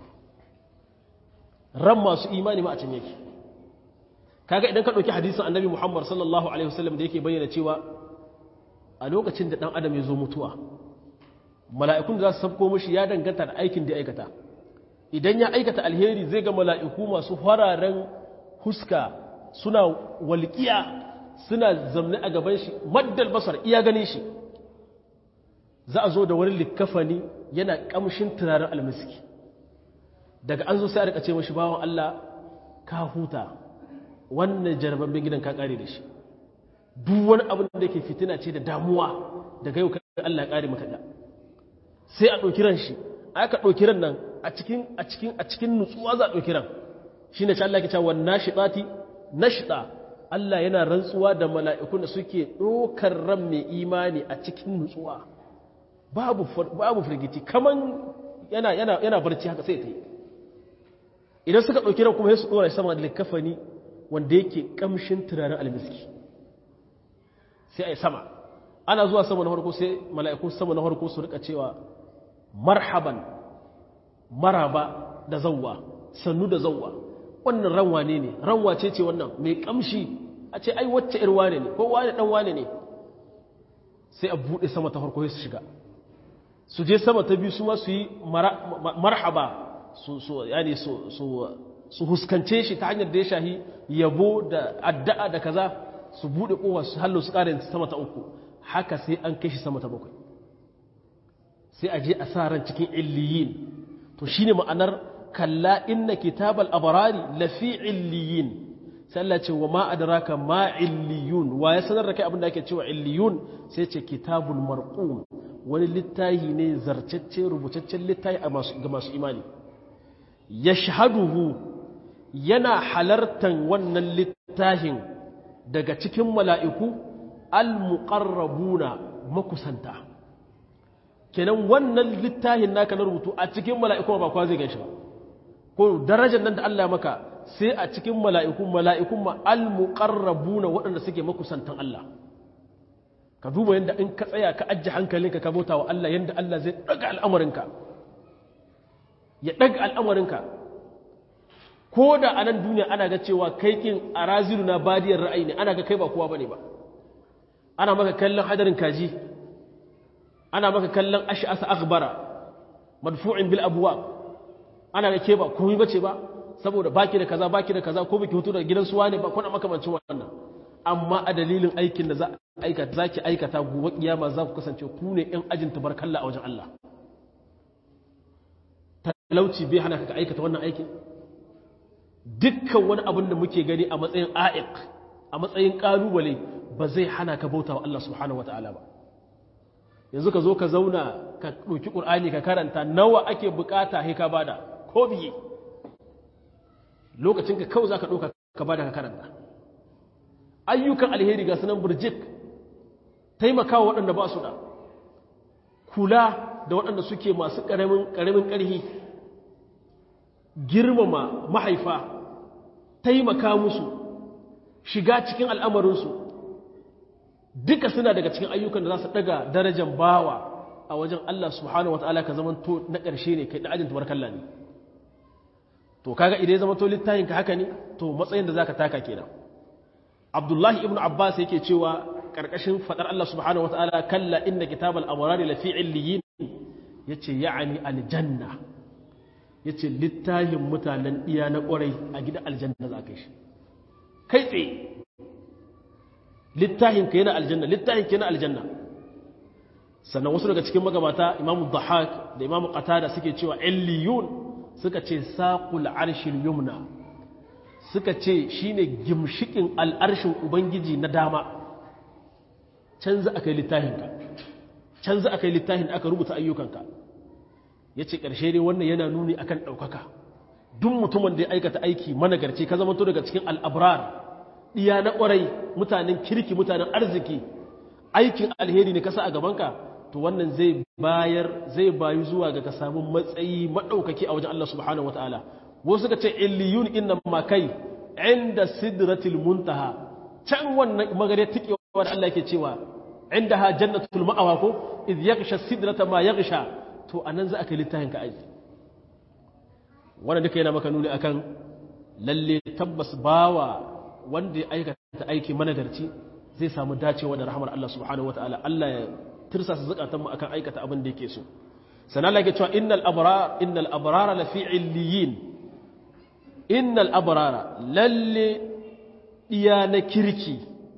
ran masu imani ma a can yake kaga idan ka ɗauki hadisin annabi muhammad sallallahu alaihi wasallam da yake bayyana cewa a lokacin da ɗan adam ya zo mutuwa mala'ikun da za su sabko mashi ya danganta da aikin da ya aikata idan ya aikata alheri zai ga mala'iku masu fararen huska suna walƙiya suna zamne a gaban shi maddal basar iya ganin shi za a zo da wani likafani yana ƙamshin turaren almiski daga an zo sai a rika ce mashi bawan Allah ka huta wannan jarababben gidan ka ƙare da shi duk wani abin da ke fitina ce da damuwa daga yau kan Allah ƙare maka da sai a ɗauki ran shi aka ɗauki ran nan a cikin a cikin a cikin nutsuwa za a ɗauki ran shi ne Allah ke cewa wannan shiɗati nashɗa Allah yana rantsuwa da mala'ikun da suke ɗaukar ran mai imani a cikin nutsuwa babu babu firgiti kaman yana yana yana barci haka sai ta yi idan suka ɗauki ran kuma sai su ɗora sama da likafani wanda yake kamshin turaren almiski sai a yi sama ana zuwa sama na farko sai mala'ikun sama na farko su rika cewa marhaban maraba da zawwa sannu da zawwa wannan ran wane ne ran wace ce wannan mai kamshi a ce ai wacce ir wane ne ko wane dan wane ne sai a bude sama ta farko su shiga su je sama ta biyu su ma su yi marhaba su su yani su su su huskance shi ta hanyar da ya shahi yabo da addu'a da kaza su bude kowa su hallo su kare sama ta uku haka sai an kai shi sama ta bakwai sai a je a sa ran cikin illiyin to shine ma'anar kalla inna kitabal abrari lafi illiyin sai Allah ce wa ma adraka ma illiyun wa ya sanar da kai abin da ake cewa illiyun sai ce kitabul marqum wani littahi ne zarcacce rubutaccen littahi ga masu imani yashhaduhu yana halartan wannan littahin daga cikin mala'iku al-muqarrabuna makusanta kenan wannan littahin naka na rubutu a cikin mala'iku ba kwa zai ganshi ba ko darajar nan da Allah maka sai a cikin mala'iku mala'ikun ma al-muqarrabuna waɗanda suke makusantan Allah ka duba yadda in ka tsaya ka ajiye hankalinka ka bauta wa Allah yadda Allah zai ɗaga al'amarinka ya ɗaga al'amarinka ko da a nan duniya ana ga cewa kai kin a razilu na badiyar ra'ayi ne ana ga kai ba kowa bane ba ana maka kallon hadarin kaji ana maka kallon ash'asa akhbara madfu'in bil abwab ana ga ke ba komai bace ba saboda baki da kaza baki da kaza ko biki hutu daga gidan suwa ne ba kuna makamancin wannan amma a dalilin aikin da za aikata zaki aikata gobe kiyama za ku kasance ku ne yan ajin tabarkalla a wajen Allah talauci bai hana ka aikata wannan aikin dukkan wani abin da muke gani a matsayin a'iq a matsayin kalubale ba zai hana ka bauta wa Allah subhanahu wataala ba yanzu ka zo ka zauna ka ɗauki ƙur'ani ka karanta nawa ake bukata sai ka bada ko biye lokacin ka kawai za ka ɗauka ka bada ka karanta ayyukan alheri ga sunan burjik taimakawa waɗanda ba su da kula da waɗanda suke masu ƙaramin ƙarhi girmama mahaifa taimaka musu shiga cikin al'amarinsu duka suna daga cikin ayyukan da za su ɗaga darajar bawa a wajen Allah subhanahu wata'ala ka zama to na ƙarshe ne kai ɗajin tubarkalla ne to kaga idan ya zama to littafin ka haka ne to matsayin da zaka taka kenan Abdullahi ibn Abbas yake cewa karkashin fadar Allah subhanahu wataala kalla inna kitabal abrari lafi illiyin yace ya'ani aljanna yace littafin mutanen iya na kwarai a gidan aljanna za ka shi kai tsaye littafin ka yana aljanna littafin ka yana aljanna sannan wasu daga cikin magabata imamu dhahak da imamu qatada suke cewa illiyun suka ce saƙul arshin yumna suka ce shi ne gimshikin al'arshin ubangiji na dama canza aka yi littahinka canza aka yi littahin da aka rubuta ayyukanka ya ce ƙarshe ne wannan yana nuni akan ɗaukaka duk mutumin da ya aikata aiki managarci ka zama to daga cikin al'abrar ɗiya na ƙwarai mutanen kirki mutanen arziki aikin alheri ne kasa a gabanka to wannan zai bayar zai bayu zuwa ga ka samu matsayi maɗaukaki a wajen Allah subhanahu wa ta'ala wasu ka ce illiyun inna ma kai inda sidratil muntaha can wannan magare tikewa da Allah yake cewa inda ha jannatul ma'awa ko idh yaghsha sidrata ma yaghsha to anan za a kai littafin ka aiki wannan duka yana maka nuni akan lalle tabbas bawa wanda ya aikata aiki managarci zai samu dacewa da rahmar Allah subhanahu wa ta'ala Allah ya tirsa su zukatanmu akan aikata abin da yake so sana Allah yake cewa innal abrar innal abrara lafi illiyin innal abrara lalle diya na kirki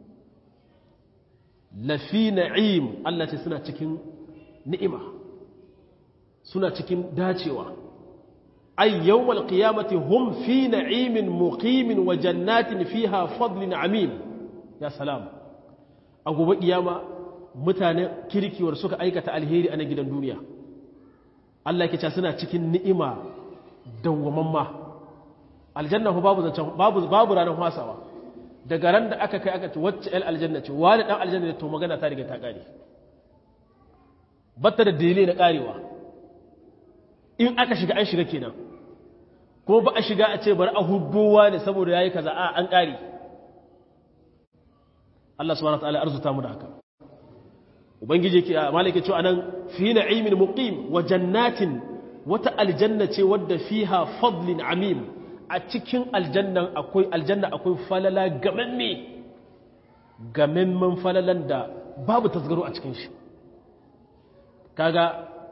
lafi na'im Allah ce suna cikin ni'ima suna cikin dacewa ay yawmal qiyamati hum fi na'imin muqimin wa jannatin fiha fadlin amim ya salam a gobe kiyama mutanen kirkiwar suka aikata alheri a na gidan duniya Allah ke suna cikin ni'ima dawwamamma aljanna ko babu zancen babu babu ranar hasawa daga ran da aka kai aka ce wacce el aljanna ce wani dan aljanna ne to magana ta riga ta kare batta da dalilai na karewa in aka shiga an shiga kenan ko ba a shiga a ce bari a huddowa ne saboda yayi kaza a an kare Allah subhanahu wa ta'ala arzuta mu da haka ubangiji yake malaka cewa anan fi na'imin muqim wa jannatin wata aljanna ce wadda fiha fadlin amim a cikin aljannan akwai aljanna akwai falala gamamme gamemman falalan da babu tasgaro a cikin shi kaga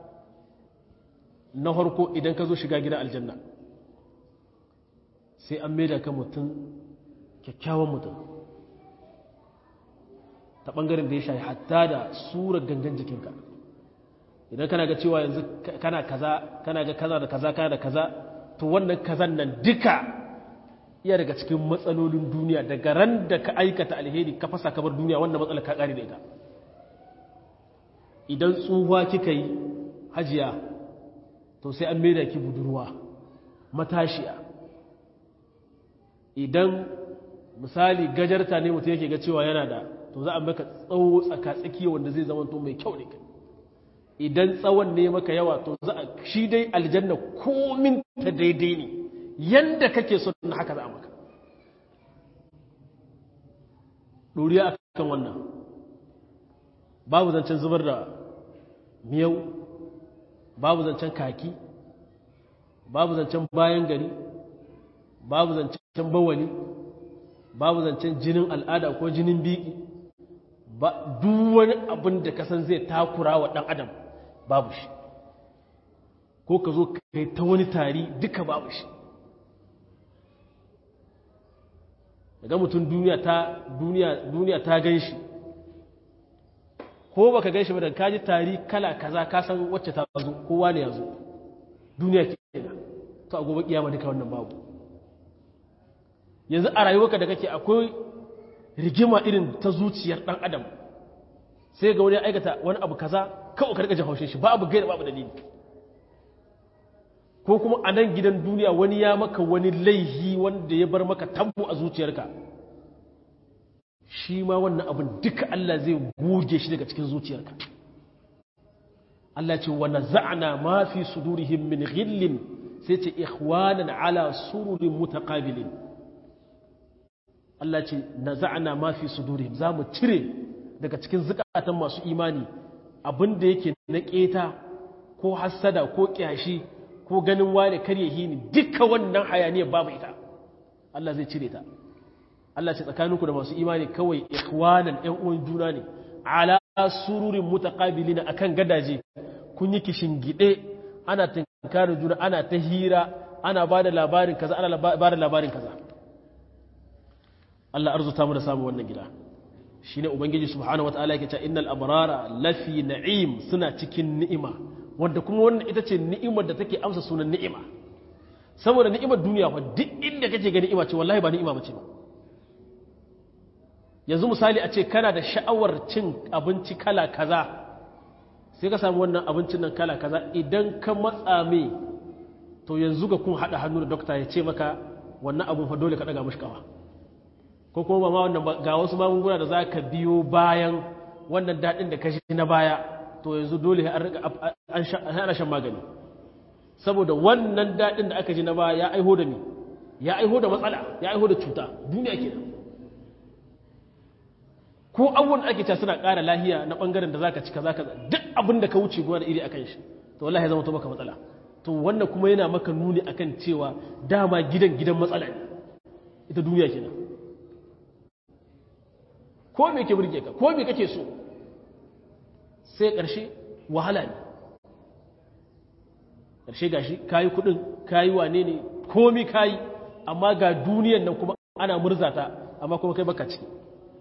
na harko idan ka zo shiga gidan aljanna sai an maida ka mutum kyakkyawan mutum ta ɓangaren da ya shayi hatta da surar gangan jikinka idan kana ga cewa yanzu kana kaza kana ga kaza da kaza kana da kaza to wannan kazan nan duka iya daga cikin matsalolin duniya daga ran da ka aikata alheri ka fasa kabar duniya wannan matsalar ka kare da ita idan tsuhuwa kika yi hajiya to sai an maida ki budurwa matashiya idan misali gajarta ne mutum yake ga cewa yana da to za a maka tsawo tsaka-tsaki wanda zai zama to mai kyau ne idan tsawon ne maka yawa to za a shi dai aljanna komin ta daidai ne yanda kake so na haka za a maka ɗoriya a kan wannan babu zancen zubar da miyau babu zancen kaki babu zancen bayan gari babu zancen bawali babu zancen jinin al'ada ko jinin biki ba duk wani abin da kasan zai takura wa ɗan adam babu shi ko ka zo kai ta wani tari duka babu shi daga mutum duniya ta duniya duniya ta gan shi ko baka gan shi ba da kaji tari kala kaza ka san wacce ta zo kowa ne ya zo duniya ke to a gobe kiyama duka wannan babu yanzu a rayuwarka da kake akwai rigima irin ta zuciyar dan adam sai ga wani ya aikata wani abu kaza kawai ka rika jin haushin shi babu gaira babu dalili ko kuma a nan gidan duniya wani ya maka wani laihi wanda ya bar maka tambo a zuciyarka shi ma wannan abin duka Allah zai goge shi daga cikin zuciyarka Allah ce wa naza'na ma fi sudurihim min ghillin sai ce ikhwanan ala sururin mutaqabilin Allah ce naza'na ma fi sudurihim zamu cire daga cikin zukatan masu imani abin da yake na keta ko hassada ko kyashi ko ganin wane karye hini duka wannan hayaniyar babu ita Allah zai cire ta Allah ce tsakaninku da masu imani kawai ikhwanan ƴan uwan juna ne ala sururin mutaqabilina akan gadaje kun yi kishin gide ana tinkarin juna ana ta hira ana bada labarin kaza ana bada labarin kaza Allah arzuta mu da samu wannan gida shine ubangiji subhanahu wataala yake cewa innal abrara lafi na'im suna cikin ni'ima wanda kuma wannan ita ce ni'imar da take amsa sunan ni'ima saboda ni'imar duniya fa duk inda kake ga ni'ima ce wallahi ba ni'ima bace ba yanzu misali a ce kana da sha'awar cin abinci kala kaza sai ka samu wannan abincin nan kala kaza idan ka matsa me to yanzu ga kun hada hannu da dokta ya ce maka wannan abun fa dole ka daga mushi kawa ko kuma ma wannan ga wasu magunguna da za ka biyo bayan wannan daɗin da ka shi na baya to yanzu dole an shan magani saboda wannan daɗin da aka ji na baya ya aiho da ni ya aiho da matsala ya aiho da cuta duniya ke ko abubuwan ake ta suna ƙara lahiya na ɓangaren da za ka cika za ka duk abin da ka wuce gona da iri akan shi to wallahi zama to maka matsala to wannan kuma yana maka nuni akan cewa dama gidan gidan matsala ne ita duniya kenan ko me ke burge ka ko me kake so sai ƙarshe wahala ne ƙarshe gashi kayi kuɗin kayi wane ne komi kayi amma ga duniyan nan kuma ana murzata amma kuma kai baka ciki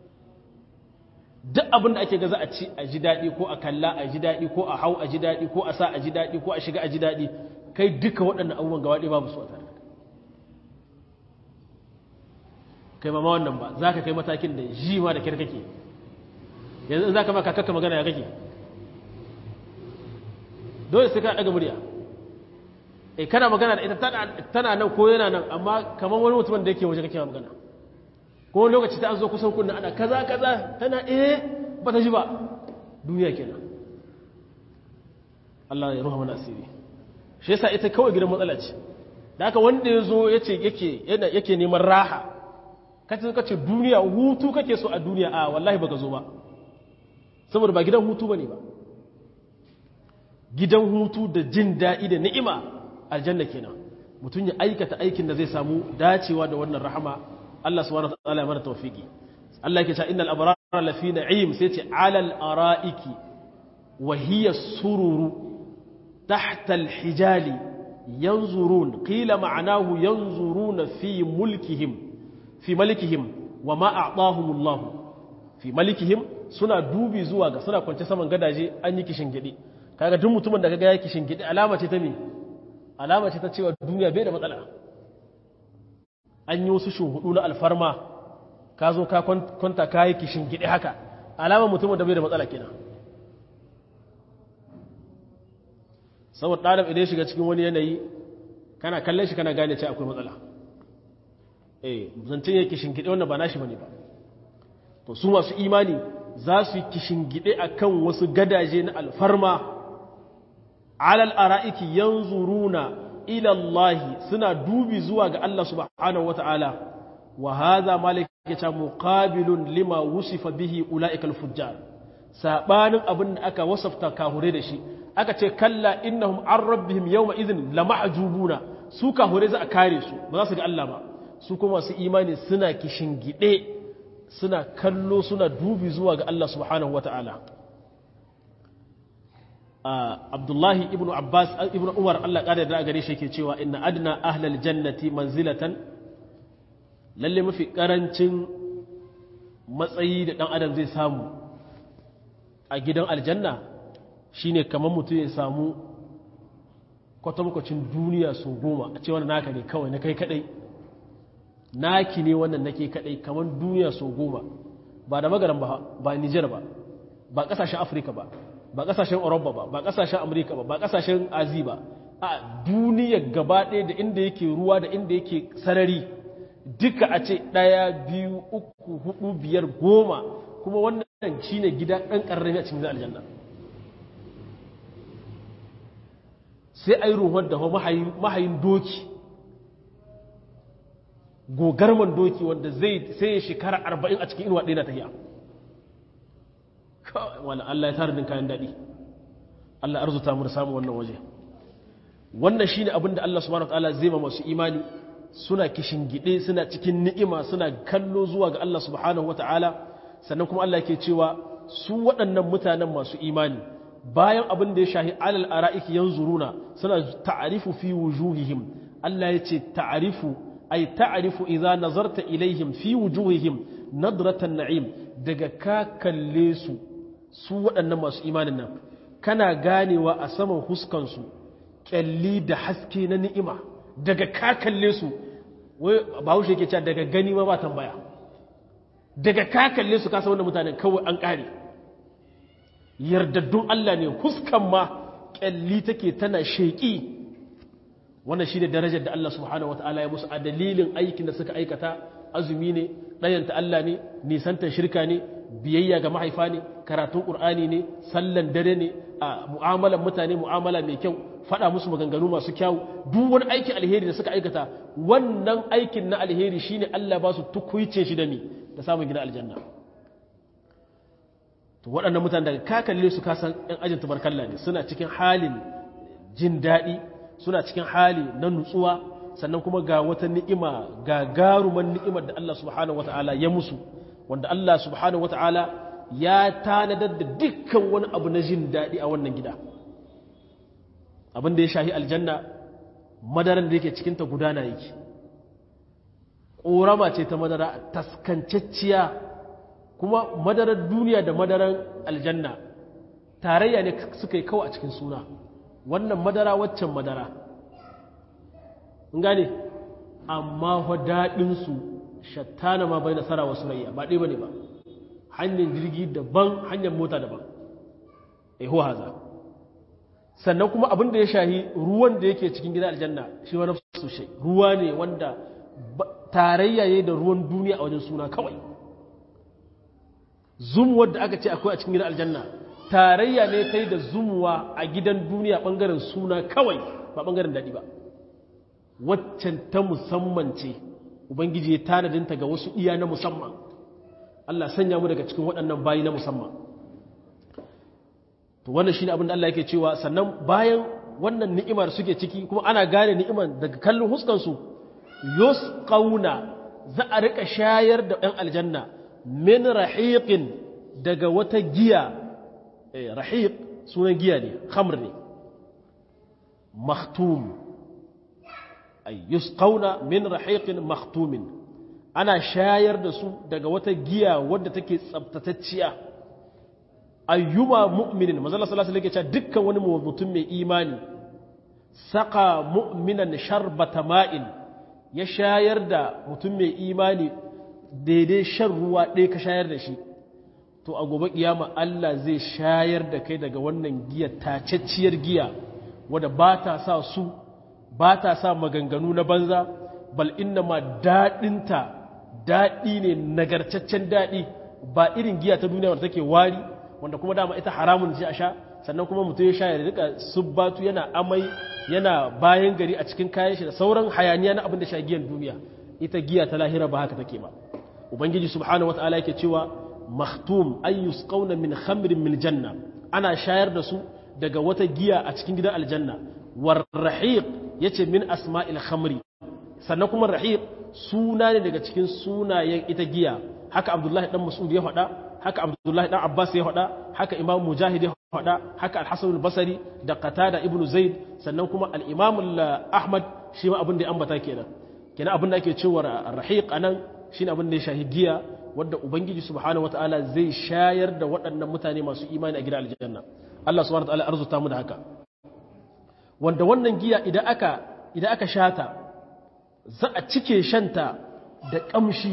duk abin da ake ga za a ci a ji daɗi ko a kalla a ji daɗi ko a hau a ji daɗi ko a sa a ji daɗi ko a shiga a ji daɗi kai duka waɗannan abubuwan gawa ɗaya babu su a tare kai ma wannan ba za ka kai matakin da ji ma da kyar kake yanzu in za ka maka kakka magana ya kake dole sai ka daga murya eh kana magana da ita tana nan ko yana nan amma kamar wani mutumin da yake waje kake magana ko wani lokaci ta an zo kusan kunna ana kaza kaza tana eh ba ta ji ba duniya kenan Allah ya ruha mana asiri shi yasa ita kawai gidan matsala ce da haka wanda ya zo yace yake yake neman raha kace kace duniya hutu kake so a duniya a wallahi baka zo ba saboda ba gidan hutu bane ba gidan hutu da jin daɗi da ni'ima aljanna kenan mutum ya aikata aikin da zai samu dacewa da wannan rahama Allah subhanahu wa ta'ala ya mana tawfiki Allah yake cewa innal abrara lafi na'im sai ce alal ara'iki wa hiya sururu tahta al-hijali yanzurun qila ma'anahu yanzuruna fi mulkihim fi malikihim wa ma a'tahumullahu fi malikihim suna dubi zuwa ga suna kwance saman gadaje an yi kishin gidi kaga duk mutumin da kaga ya kishin gidi alama ce ta me alama ce ta cewa duniya bai da matsala an yi wasu shuhudu na alfarma ka zo ka kwanta ka yi kishin gidi haka alama mutumin da bai da matsala kenan saboda ɗalib idan shiga cikin wani yanayi kana kallon shi kana gane ce akwai matsala eh zancen ya kishin gidi wannan ba nashi bane ba to su masu imani za su yi kishin gidi akan wasu gadaje na alfarma alal ara'iki yanzuruna ila Allah suna dubi zuwa ga Allah subhanahu wata'ala wa hadha malaka ta muqabilun lima wusifa bihi ulaika al-fujjar sabanin abin da aka wasafta kahure da shi aka ce kalla innahum an rabbihim yawma idhin lamahjubuna su kahure za a kare su ba za su ga Allah ba su kuma su imani suna kishin gide suna kallo suna dubi zuwa ga Allah subhanahu wata'ala abdullahi ibn abbas ibn umar allah ƙada da gare shi ke cewa inna adna ahlal jannati manzilatan lalle mafi ƙarancin matsayi da ɗan adam zai samu a gidan aljanna shine kamar mutum ya samu kwatankwacin duniya su goma a ce wannan naka ne kawai na kai kadai naki ne wannan nake kadai kamar duniya su goma ba da magaran ba ba nijar ba ba ƙasashen afirka ba ba kasashen Europa ba ba kasashen Amerika ba ba kasashen Azi ba a duniyar gaba ɗaya da inda yake ruwa da inda yake sarari duka a ce ɗaya biyu uku hudu biyar goma kuma wannan shi ne gida ɗan ƙarrami a cikin aljanna sai a yi ruhun da mahayin doki gogarman doki wanda zai sai ya shekara arba'in a cikin inuwa ɗaya na tafiya wani Allah ya tara din kayan daɗi Allah arzuta mu da samun wannan waje wannan shi ne abinda Allah subhanahu wa ta'ala zai ma masu imani suna gide suna cikin ni'ima suna kallo zuwa ga Allah subhanahu wa ta'ala sannan kuma Allah ke cewa su waɗannan mutanen masu imani bayan abin da ya shahi alal ara'iki yanzuruna suna ta'arifu fi wujuhihim Allah ya ce ta'arifu ay ta'arifu idza nazarta ilaihim fi wujuhihim nadratan na'im daga ka kalle su su waɗannan masu imanin nan kana ganewa a saman huskansu ƙyalli da haske na ni'ima daga ka kalle su wai bahaushe yake cewa daga gani ma ba tambaya daga ka kalle su kasa wanda mutanen kawai an ƙare yardaddun Allah ne huskan ma ƙyalli take tana sheƙi wannan shi ne darajar da Allah subhanahu wata'ala ya musu a dalilin aikin da suka aikata azumi ne ɗayanta Allah ne nisantar shirka ne biyayya ga mahaifa ne karatun ƙur'ani ne sallan dare ne a mu'amalar mutane mu'amala mai kyau faɗa musu maganganu masu kyau duk wani aikin alheri da suka aikata wannan aikin na alheri shine Allah ba su tukuice shi da mi da samun gina aljanna to waɗannan mutane daga ka kalle su kasan ɗan ajin tabarkalla ne suna cikin halin jin daɗi suna cikin hali na nutsuwa sannan kuma ga wata ni'ima ga garuman ni'imar da Allah subhanahu wata'ala ya musu wanda Allah subhanahu wata'ala ya tanadar da dukkan wani abu na jin daɗi a wannan gida abin da ya shahi aljanna madaran da yake cikinta gudana yake ƙorama ce ta madara taskancacciya kuma madarar duniya da madarar aljanna tarayya ne suka yi kawai a cikin suna wannan madara waccan madara gane amma wa daɗinsu shattana ma bai nasara wasu rayya ba ɗaya ba ne ba hanyar jirgi daban hanyar mota daban ehu haza sannan kuma abin da ya shahi ruwan da yake cikin gida aljanna shi wani sushe ruwa ne wanda tarayya ya da ruwan duniya a wajen suna kawai zumuwar da aka ce akwai a cikin gidan aljanna tarayya ne kai da zumuwa a gidan duniya bangaren suna kawai ba bangaren daɗi ba waccan ta musamman ce ubangiji ya tanadinta ga wasu iya na musamman Allah sanya mu daga cikin waɗannan bayi na musamman to wannan shine abin da Allah yake cewa sannan bayan wannan ni'imar suke ciki kuma ana gane ni'imar daga kallon huskan su yusqauna za a rika shayar da ɗan aljanna min rahiqin daga wata giya eh rahiq sunan giya ne khamr ne makhtum ay yusqauna min rahiqin makhtumin ana shayar da su daga wata giya wadda take tsabtatacciya ayyuma mu'minin manzo Allah sallallahu alaihi wasallam dukkan wani mutum mai imani saka mu'minan sharbata ma'in ya shayar da mutum mai imani daidai shan ruwa ɗaya ka shayar da shi to a gobe kiyama Allah zai shayar da kai daga wannan giya tacacciyar giya wadda ba ta sa su ba ta sa maganganu na banza bal inna ma daɗinta daɗi ne nagartaccen daɗi ba irin giya ta duniya wadda take wari wanda kuma dama ita haramun ce a sha sannan kuma mutum ya sha ya rika subbatu yana amai yana bayan gari a cikin kayan shi da sauran hayaniya na abin da sha giyan duniya ita giya ta lahira ba haka take ba ubangiji subhanahu wataala yake cewa mahtum ay yusqawna min khamrin min janna ana shayar da su daga wata giya a cikin gidan aljanna war rahiq yace min asma'il khamri sannan kuma rahiq suna ne daga cikin sunayen ita giya haka abdullahi dan mas'ud ya faɗa haka abdullahi dan abbas ya faɗa haka imam mujahid ya faɗa haka al-hasan al-basri da qatada ibnu zaid sannan kuma al-imam ahmad shi ma abin da ya ambata kenan kenan abin da ake cewa rahiq anan shine abin da ya shahi giya wanda ubangiji subhanahu wataala zai shayar da waɗannan mutane masu imani a gidan aljanna Allah subhanahu wataala arzuta mu da haka wanda wannan giya idan aka idan aka shata za a cike shanta da kamshi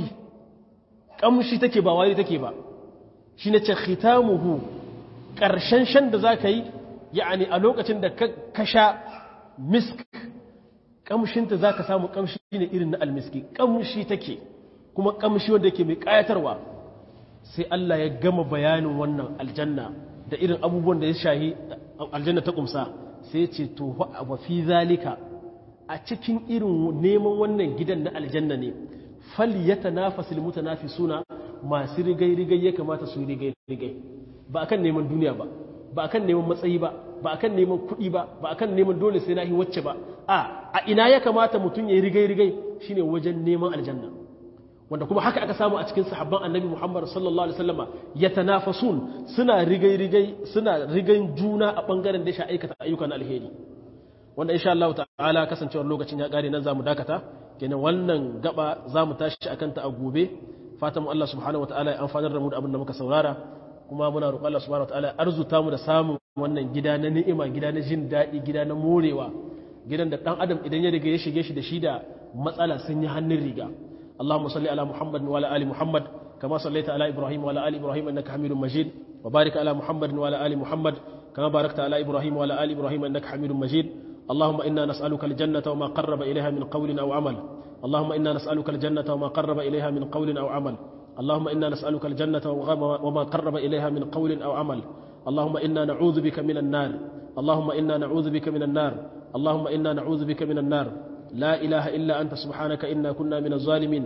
kamshi take ba wari take ba shi ne ce khitamuhu ƙarshen shan da za ka yi ya'ani a lokacin da ka sha misk ƙamshinta za ka samu ƙamshi ne irin na almiski ƙamshi take kuma ƙamshi wanda yake mai ƙayatarwa sai Allah ya gama bayanin wannan aljanna da irin abubuwan da ya shahi aljanna ta ƙumsa sai ya ce to wa fi zalika a cikin irin neman wannan gidan na aljanna ne fal yatanafasul mutanafisuna masu rigai-rigai ya kamata su rigai-rigai ba akan neman duniya ba ba akan neman matsayi ba ba akan neman kuɗi ba ba akan neman dole sai na yi wacce ba a a ina ya kamata mutum ya yi rigai-rigai shine wajen neman aljanna wanda kuma haka aka samu a cikin sahabban annabi muhammad sallallahu alaihi wasallama ya tanafasun suna rigai-rigai suna rigan juna a bangaren da ya aikata ayyukan alheri wanda insha Allah ta'ala kasancewar lokacin ya kare nan zamu dakata kenan wannan gaba zamu tashi akan ta a gobe fatan mu Allah subhanahu wataala ya amfanar da mu da abin da muka saurara kuma muna roƙon Allah subhanahu wataala ya arzuta mu da samun wannan gida na ni'ima gida na jin daɗi gida na morewa gidan da ɗan adam idan ya riga ya shige shi da shi da matsala sun yi hannun riga Allahumma salli ala Muhammad wa ala ali Muhammad kama sallaita ala Ibrahim wa ala ali Ibrahim innaka Hamidum Majid wa barik ala Muhammad wa ala ali Muhammad kama barakta ala Ibrahim wa ala ali Ibrahim innaka Hamidum Majid اللهم إنا نسألك الجنة وما قرب إليها من قول أو عمل اللهم إنا نسألك الجنة وما قرب إليها من قول أو عمل اللهم إنا نسألك الجنة وما قرب إليها من قول أو عمل اللهم إنا نعوذ بك من النار اللهم إنا نعوذ بك من النار اللهم إنا نعوذ بك من النار لا إله إلا أنت سبحانك إنا كنا من الظالمين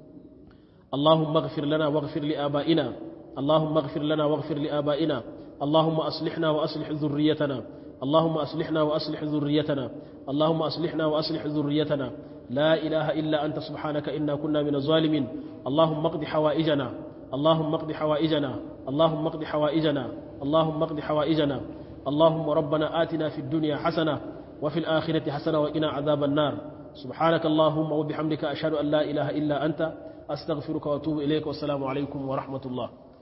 اللهم اغفر لنا واغفر لآبائنا اللهم اغفر لنا واغفر لآبائنا اللهم أصلحنا وأصلح ذريتنا اللهم أصلحنا وأصلح ذريتنا اللهم أصلحنا وأصلح ذريتنا لا إله إلا أنت سبحانك إنا كنا من الظالمين اللهم اقض حوائجنا اللهم اقض حوائجنا اللهم اقض حوائجنا اللهم اقض حوائجنا اللهم ربنا آتنا في الدنيا حسنة وفي الآخرة حسنة وقنا عذاب النار سبحانك اللهم وبحمدك أشهد أن لا إله إلا أنت أستغفرك وأتوب إليك والسلام عليكم ورحمة الله